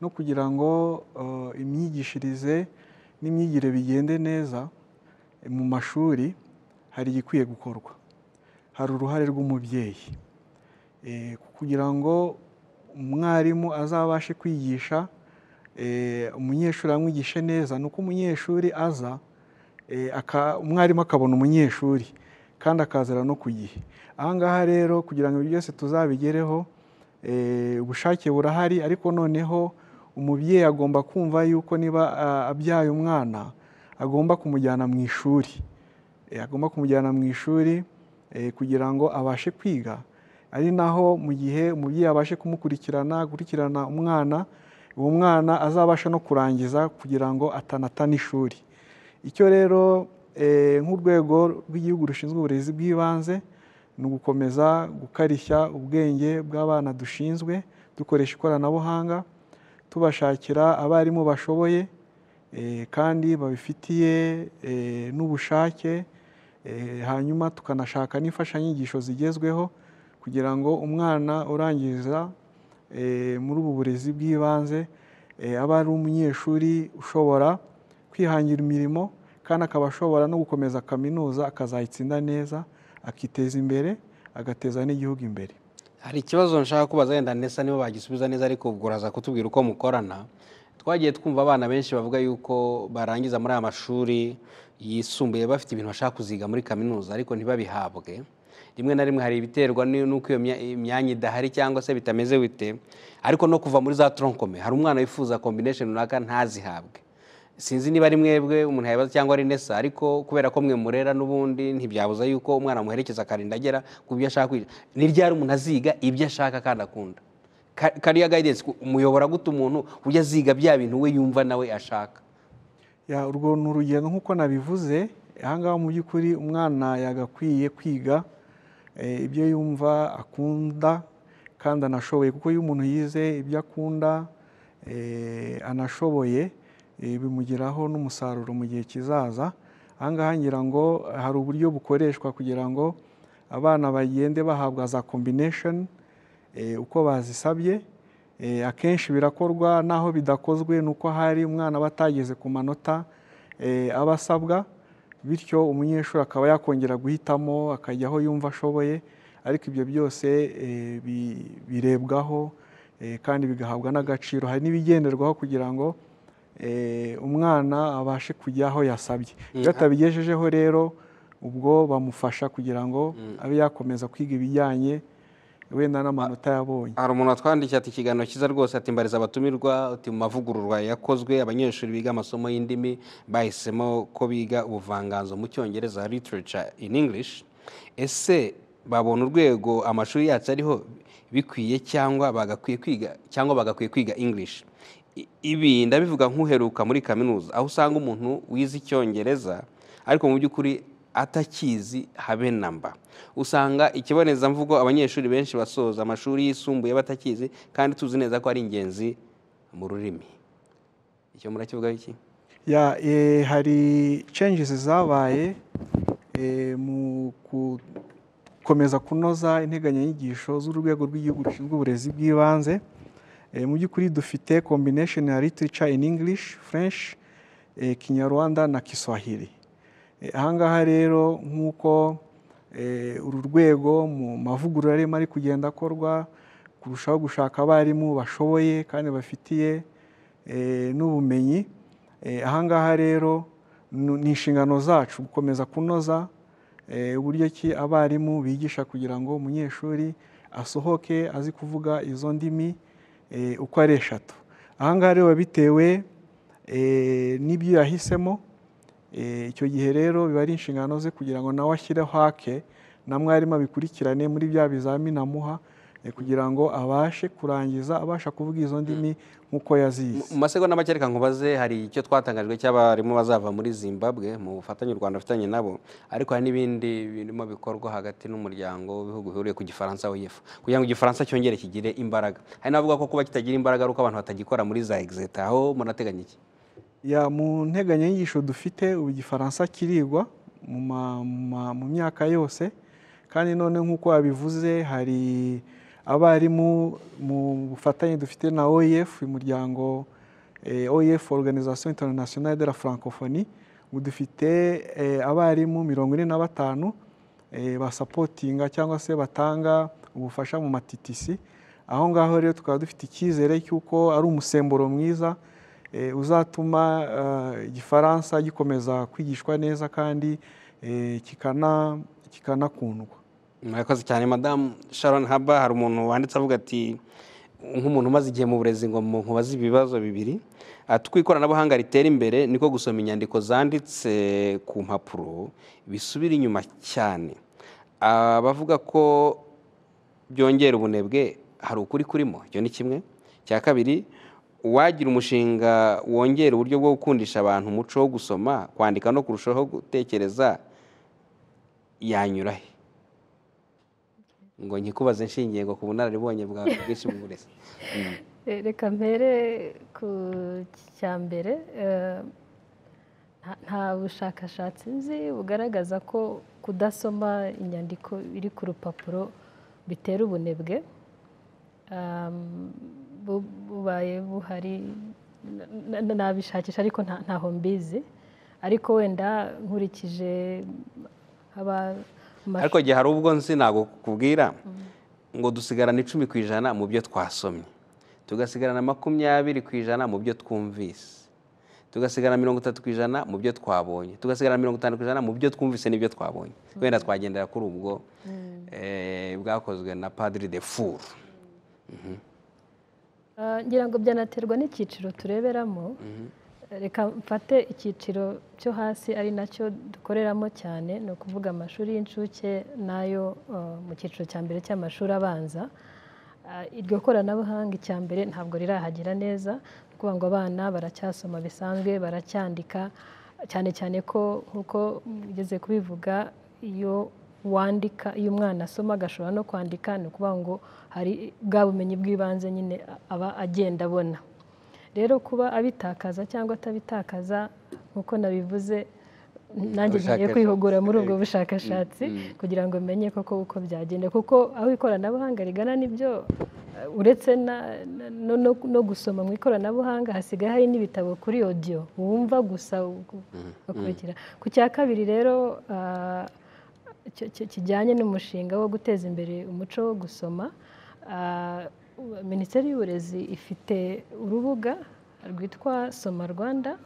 no kugira ngo eh, imyigishirize n'imyigire bigende neza eh, mu mashuri hari igikwiye gukorwa hari uruhare rw'umubyeyi Eh, kugira ngo umwarimu azabashe kwigisha eh, umunyeshuri amwigishe neza ni uko umunyeshuri aza eh, aka- umwarimu akabona umunyeshuri kandi akazira no ku gihe aha ngaha rero kugira ngo ibyo byose tuzabigereho eh, ubushake burahari ariko noneho umubyeyi agomba kumva yuko niba ah, abyaye umwana agomba kumujyana mu ishuri Eh, agomba kumujyana mu ishuri eh, kugira ngo abashe kwiga ari naho mu gihe umubyeyi abashe kumukurikirana gukurikirana umwana uwo mwana azabasha no kurangiza kugira ngo atanatana ishuri icyo rero eh, nk'urwego rw'igihugu rushinzwe uburezi bw'ibanze ni ugukomeza gukarishya ubwenge bw'abana dushinzwe dukoresha ikoranabuhanga tubashakira abarimu bashoboye eh, kandi babifitiye eh, n'ubushake eh, hanyuma tukanashaka n'imfashanyigisho zigezweho kugira ngo umwana urangiza eh, muri ubu burezi bw'ibanze eh, aba ari umunyeshuri ushobora kwihangira imirimo kandi akaba ashobora no gukomeza kaminuza akazayitsinda neza akiteza imbere agateza n'igihugu imbere hari ikibazo nshaka kubaza wenda ndetse niba bagisubiza neza ariko ubwo uraza kutubwira uko mukorana twagiye twumva abana benshi bavuga yuko barangiza muri aya mashuri yisumbuye bafite ibintu bashaka kuziga muri kaminuza ariko ntibabihabwe rimwe na rimwe hari ibiterwa ni- n'uko iyo mya- imyanya idahari cyangwa se bitameze bite ariko no kuva muri za toronkome hari umwana wifuza kombination runaka ntazihabwe sinzi niba ari mwebwe umuntu yabibaza cyangwa ari nesa ariko kubera ko mwe murera n'ubundi ntibyabuza yuko umwana muherekeza akarinda agera ku byo ashaka kwiga ni ryari umuntu aziga ibyo ashaka kandi akunda Ka- kariya guidance ku- umuyobora gute umuntu ujya aziga bya bintu we yumva nawe ashaka Ya, urwo ni urugendo nk'uko nabivuze ahangaha mu by'ukuri umwana yagakwiye kwiga eh, ibyo yumva akunda kandi anashoboye kuko iyo umuntu yize ibyo akunda eh, anashoboye eh, bimugiraho n'umusaruro mu gihe kizaza ahangaha ngira ngo hari uburyo bukoreshwa kugira ngo abana bagende bahabwa za combination eh, uko bazisabye Eh, akenshi birakorwa naho bidakozwe ni uko hari umwana aba atageze ku manota eh, aba asabwa bityo umunyeshuri akaba yakongera guhitamo akajya aho yumva ashoboye ariko ibyo byose eh, bi- birebwaho eh, kandi bigahabwa n'agaciro hari n'ibigenderwaho kugira ngo eh, umwana abashe kujya aho yasabye iyo atabigejejeho rero ubwo bamufasha kugira ngo abe yakomeza kwiga ibijyanye wenda n'amanota yabonye hari umuntu watwandikiye ati ikiganiro cyiza rwose ati mbariza abatumirwa ati mu mavugururwa yakozwe abanyeshuri biga amasomo y'indimi bahisemo ko biga ubuvanganzo mu cyongereza literature in english ese babona urwego amashuri yacu ariho bikwiye cyangwa bagakwiye kwiga cyangwa bagakwiye kwiga english I- ibi ndabivuga nk'uheruka muri kaminuza aho usanga umuntu wize icyongereza ariko mu by'ukuri atakizi habe namba usanga ikibonezamvugo abanyeshuri benshi basoza amashuri yisumbuye batakizi kandi tuzi neza ko ari ingenzi mu rurimi icyo murakivugaho iki ya eh, hari changes zabaye eh, mu gukomeza kunoza integanyanyigisho z'urwego rw'igihugu rushinzwe uburezi bw'ibanze Eh, mu by'ukuri dufite combination ya literature in english french eh, kinyarwanda na kiswahili Eh, ahangaha rero nk'uko eh, uru rwego mu mavugurura arimo ari kugenda akorwa kurushaho gushaka abarimu bashoboye kandi bafitiye eh, n'ubumenyi Eh, ahangaha rero nu- ni inshingano zacu gukomeza kunoza eh, uburyo ki abarimu bigisha kugira ngo umunyeshuri asohoke azi kuvuga izo ndimi eh, uko ari eshatu ahangaha rero biba bitewe eh, n'ibyo yahisemo Eh, icyo gihe rero biba ari inshingano ze kugira ngo nawe ashyireho hake na mwarimu abikurikirane muri bya bizamini amuha eh, kugira ngo abashe kurangiza abasha kuvuga izo ndimi nk'uko yazizi mu masegonda make reka nkubaze hari icyo twatangajwe cy'abarimu bazava muri zimbabwe mu bufatanye u rwanda afitanye nabo ariko hari n'ibindi birimo bikorwa hagati n'umuryango w'ibihugu bihuriye ku gifaransa wefu kugira ngo igifaransa cyongere kigire imbaraga hari n'abavuga ko kuba kitagira imbaraga ari uko abantu batagikora muri za egizeta aho munateganya iki ya mu nteganyanyigisho dufite ubu igifaransa kirigwa mu ma- mu ma- mu myaka yose kandi none nk'uko wabivuze hari abarimu mu bufatanye dufite na oef umuryango eh, oef organisation internationale de la francophonie ubu dufite eh, abarimu mirongo ine na batanu eh, basapotinga cyangwa se batanga ubufasha mu matitisi aho ngaho rero tukaba dufite icyizere cy'uko ari umusemburo mwiza eh, uzatuma eh, igifaransa gikomeza kwigishwa neza kandi eh, kikana- kikanakundwa murakoze cyane madamu sharon haba hari umuntu wanditse avuga ati nk'umuntu umaze igihe mu burezi ngo mu- nkubaze ibibazo bibiri ati uko ikoranabuhanga ritera imbere niko gusoma inyandiko zanditse ku mpapuro bisubira inyuma cyane abavuga ko byongera ubunebwe hari ukuri kurimo icyo ni kimwe cya kabiri uwagira umushinga wongera uburyo bwo gukundisha abantu umuco wo gusoma kwandika no kurushaho gutekereza yanyura he ngo nkikubaze nshingiye ngo ku bunararibonye bwawe bwinshi mu burezi Eh, reka mpere ku cya mbere eh, nta- nta bushakashatsi nzi bugaragaza ko kudasoma inyandiko iri ku rupapuro bitera ubunebwe Um, bu- bubaye buhari na- na- nabishakisha ariko nta- ntaho mbizi ariko wenda nkurikije aba ariko igihe hari ubwo nzi ntabwo kukubwira ngo dusigarana icumi ku ijana mu byo twasomye tugasigarana makumyabiri ku ijana mu byo twumvise tugasigarana mirongo itatu ku ijana mu byo twabonye tugasigarana mirongo itanu ku ijana mu byo twumvise n'ibyo twabonye wenda twagendera kuri ubwo eh, bwakozwe na padiri de furu Ah, ngira ngo byanaterwa n'icyiciro tureberamo reka mfate icyiciro cyo hasi ari nacyo dukoreramo cyane ni ukuvuga amashuri y'incuke n'ayo ah, mu cyiciro cya mbere cy'amashuri abanza Ah, iryo koranabuhanga icya mbere ntabwo rirahagera neza ni ukuvuga ngo abana baracyasoma bisanzwe baracyandika cyane cyane ko nk'uko ugeze kubivuga iyo wandika iyo umwana asoma agashobora no kwandika ni ukuvuga ngo hari bwa bumenyi bw'ibanze nyine aba agenda abona rero kuba abitakaza cyangwa atabitakaza nk'uko nabivuze nanjye ngiye Ubushakashatsi. kwihugura muri ubwo bushakashatsi kugira ngo menye koko uko byagenda kuko aho ikoranabuhanga rigana nibyo eh, uretse na- na- no, no, no gusoma mu ikoranabuhanga hasigaye hari n'ibitabo kuri audio wumva gusa ugu- ugakurikira ku cya kabiri rero ah, ki- ki- kijyanye n'umushinga wo guteza imbere umuco wo gusoma ah, minisiteri y'uburezi ifite urubuga rwitwa soma rwanda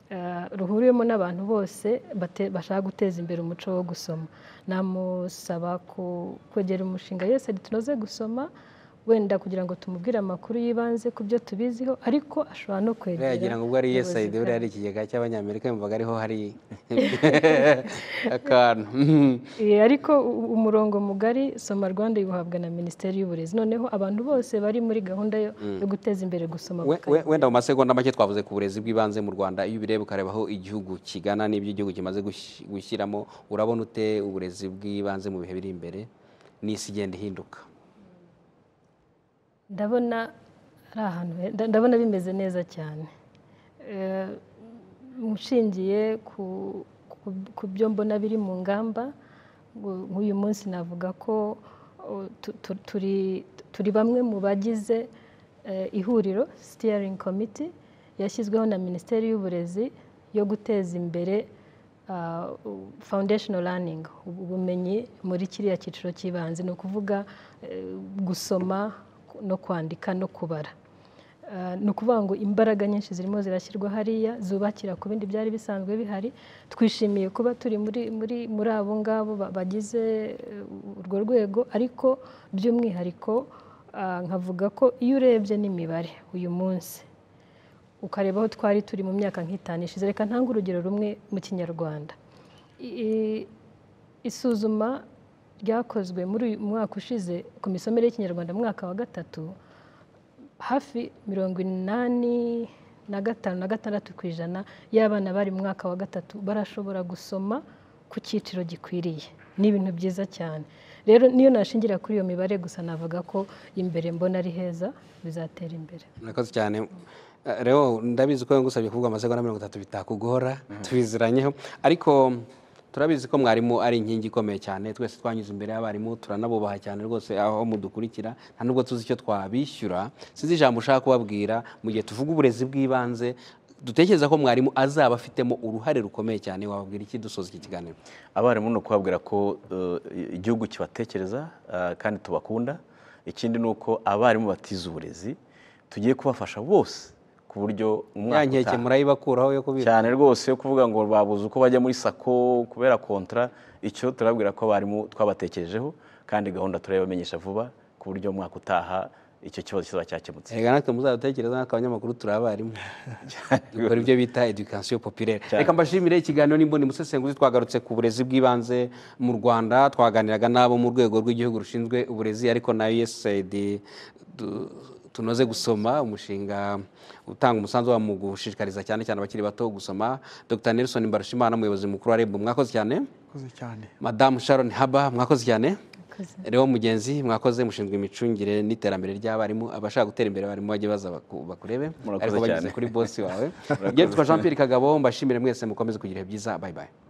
eh, ruhuriwemo n'abantu bose bate- bashaka guteza imbere umuco wo gusoma namusaba ku- kwegera umushinga yose tunoze gusoma wenda kugira ngo tumubwire amakuru yibanze ku byo tubiziho ariko ashobora no kwegera yagira ngo ubwo ari ubuyobozi USAID buriya bwacu. ari ikigega cy'abanyamerika yumvaga ariho hari akantu Eh, ariko u- umurongo mugari soma rwanda iwuhabwa na minisiteri y'uburezi noneho abantu bose bari muri gahunda yo yo guteza imbere gusoma We- bakajya- we- wenda mu masegonda make twavuze ku burezi bw'ibanze mu rwanda iyo ubireba ukareba aho igihugu kigana n'ibyo igihugu kimaze gush- gushyiramo urabona ute uburezi bw'ibanze mu bihe biri imbere n'isi igenda ihinduka ndabona ari ahantu he- nda- ndabona bimeze neza cyane Eh, nshingiye ku ku- ku byo mbona biri mu ngamba ngu- nk'uyu munsi navuga ko oh, tu- tu- turi turi bamwe mu bagize eh, ihuriro sitiyaringi komiti yashyizweho na minisiteri y'uburezi yo guteza imbere ah, foundational learning ubumenyi muri kiriya cyiciro cy'ibanze ni ukuvuga eh, gusoma no kwandika no kubara Ah, ni ukuvuga ngo imbaraga nyinshi zirimo zirashyirwa hariya zubakira ku bindi byari bisanzwe bihari twishimiye kuba turi muri muri muri abo ngabo ba- bagize eh, urwo rwego ariko by'umwihariko ah, nkavuga ko iyo urebye n'imibare uyu munsi ukareba aho twari turi mu myaka nk'itanu ishize reka ntange urugero rumwe mu kinyarwanda I- i- isuzuma ryakozwe muri uyu mwaka ushize ku misomere y'ikinyarwanda mu mwaka wa gatatu hafi mirongo inani na gatanu na gatandatu ku ijana y'abana bari mu mwaka wa gatatu barashobora gusoma ku cyiciro gikwiriye ni ibintu byiza cyane rero niyo nashingira kuri iyo mibare gusa navuga ko imbere mbona ari heza bizatera imbere murakoze cyane rero ndabizi ko ngusabye kuvuga amasegonda mirongo itatu bitakugora tubiziranyeho ariko turabizi ko mwarimu ari inkingi ikomeye cyane twese twanyuze imbere y'abarimu turanabubaha cyane rwose aho mudukurikira nta nubwo tuzi icyo twabishyura sinzi ijambo ushaka kubabwira mu gihe tuvuga uburezi bw'ibanze dutekereza ko mwarimu azaba afitemo uruhare rukomeye cyane wababwira iki dusoza iki kiganiro abarimu ni ukubabwira ko eh, igihugu kibatekereza eh, kandi tubakunda ikindi ni uko abarimu batize uburezi tugiye kubafasha bose ku buryo ya umwaka nkeke utaha murayibakuraho yo kubira cyane rwose yo kuvuga ngo babuze uko bajya muri sako kubera kontara icyo turabwira ko abarimu twabatekerejeho kandi gahunda turayibamenyesha vuba ku buryo umwaka utaha icyo kibazo kizaba cyakemutse reka natwe muzadutekereza natwe abanyamakuru turi abarimu dukora ibyo bita education populaire reka mbashimire ikiganiro n'imboni musesenguzi twagarutse ku burezi bw'ibanze mu rwanda twaganiraga n'abo mu rwego rw'igihugu rushinzwe uburezi ariko na usaid du- tunoze gusoma umushinga utanga umusanzu wa mu gushishikariza cyane cyane abakiri bato gusoma dr nelson mbarushimana umuyobozi mukuru wa reb mwakoze cyane murakoze cyane madamu sharon haba mwakoze cyane Mwakoze. rero mugenzi mwakoze mushinzwe imicungire n'iterambere ry'abarimu abashaka gutera imbere abarimu bajye baza baku- bakurebe Murakoze ariko bageze cyane. kuri bosi wawe yitwa jean pierre kagabo mbashimire mwese mukomeze kugira ibihe byiza bayibayi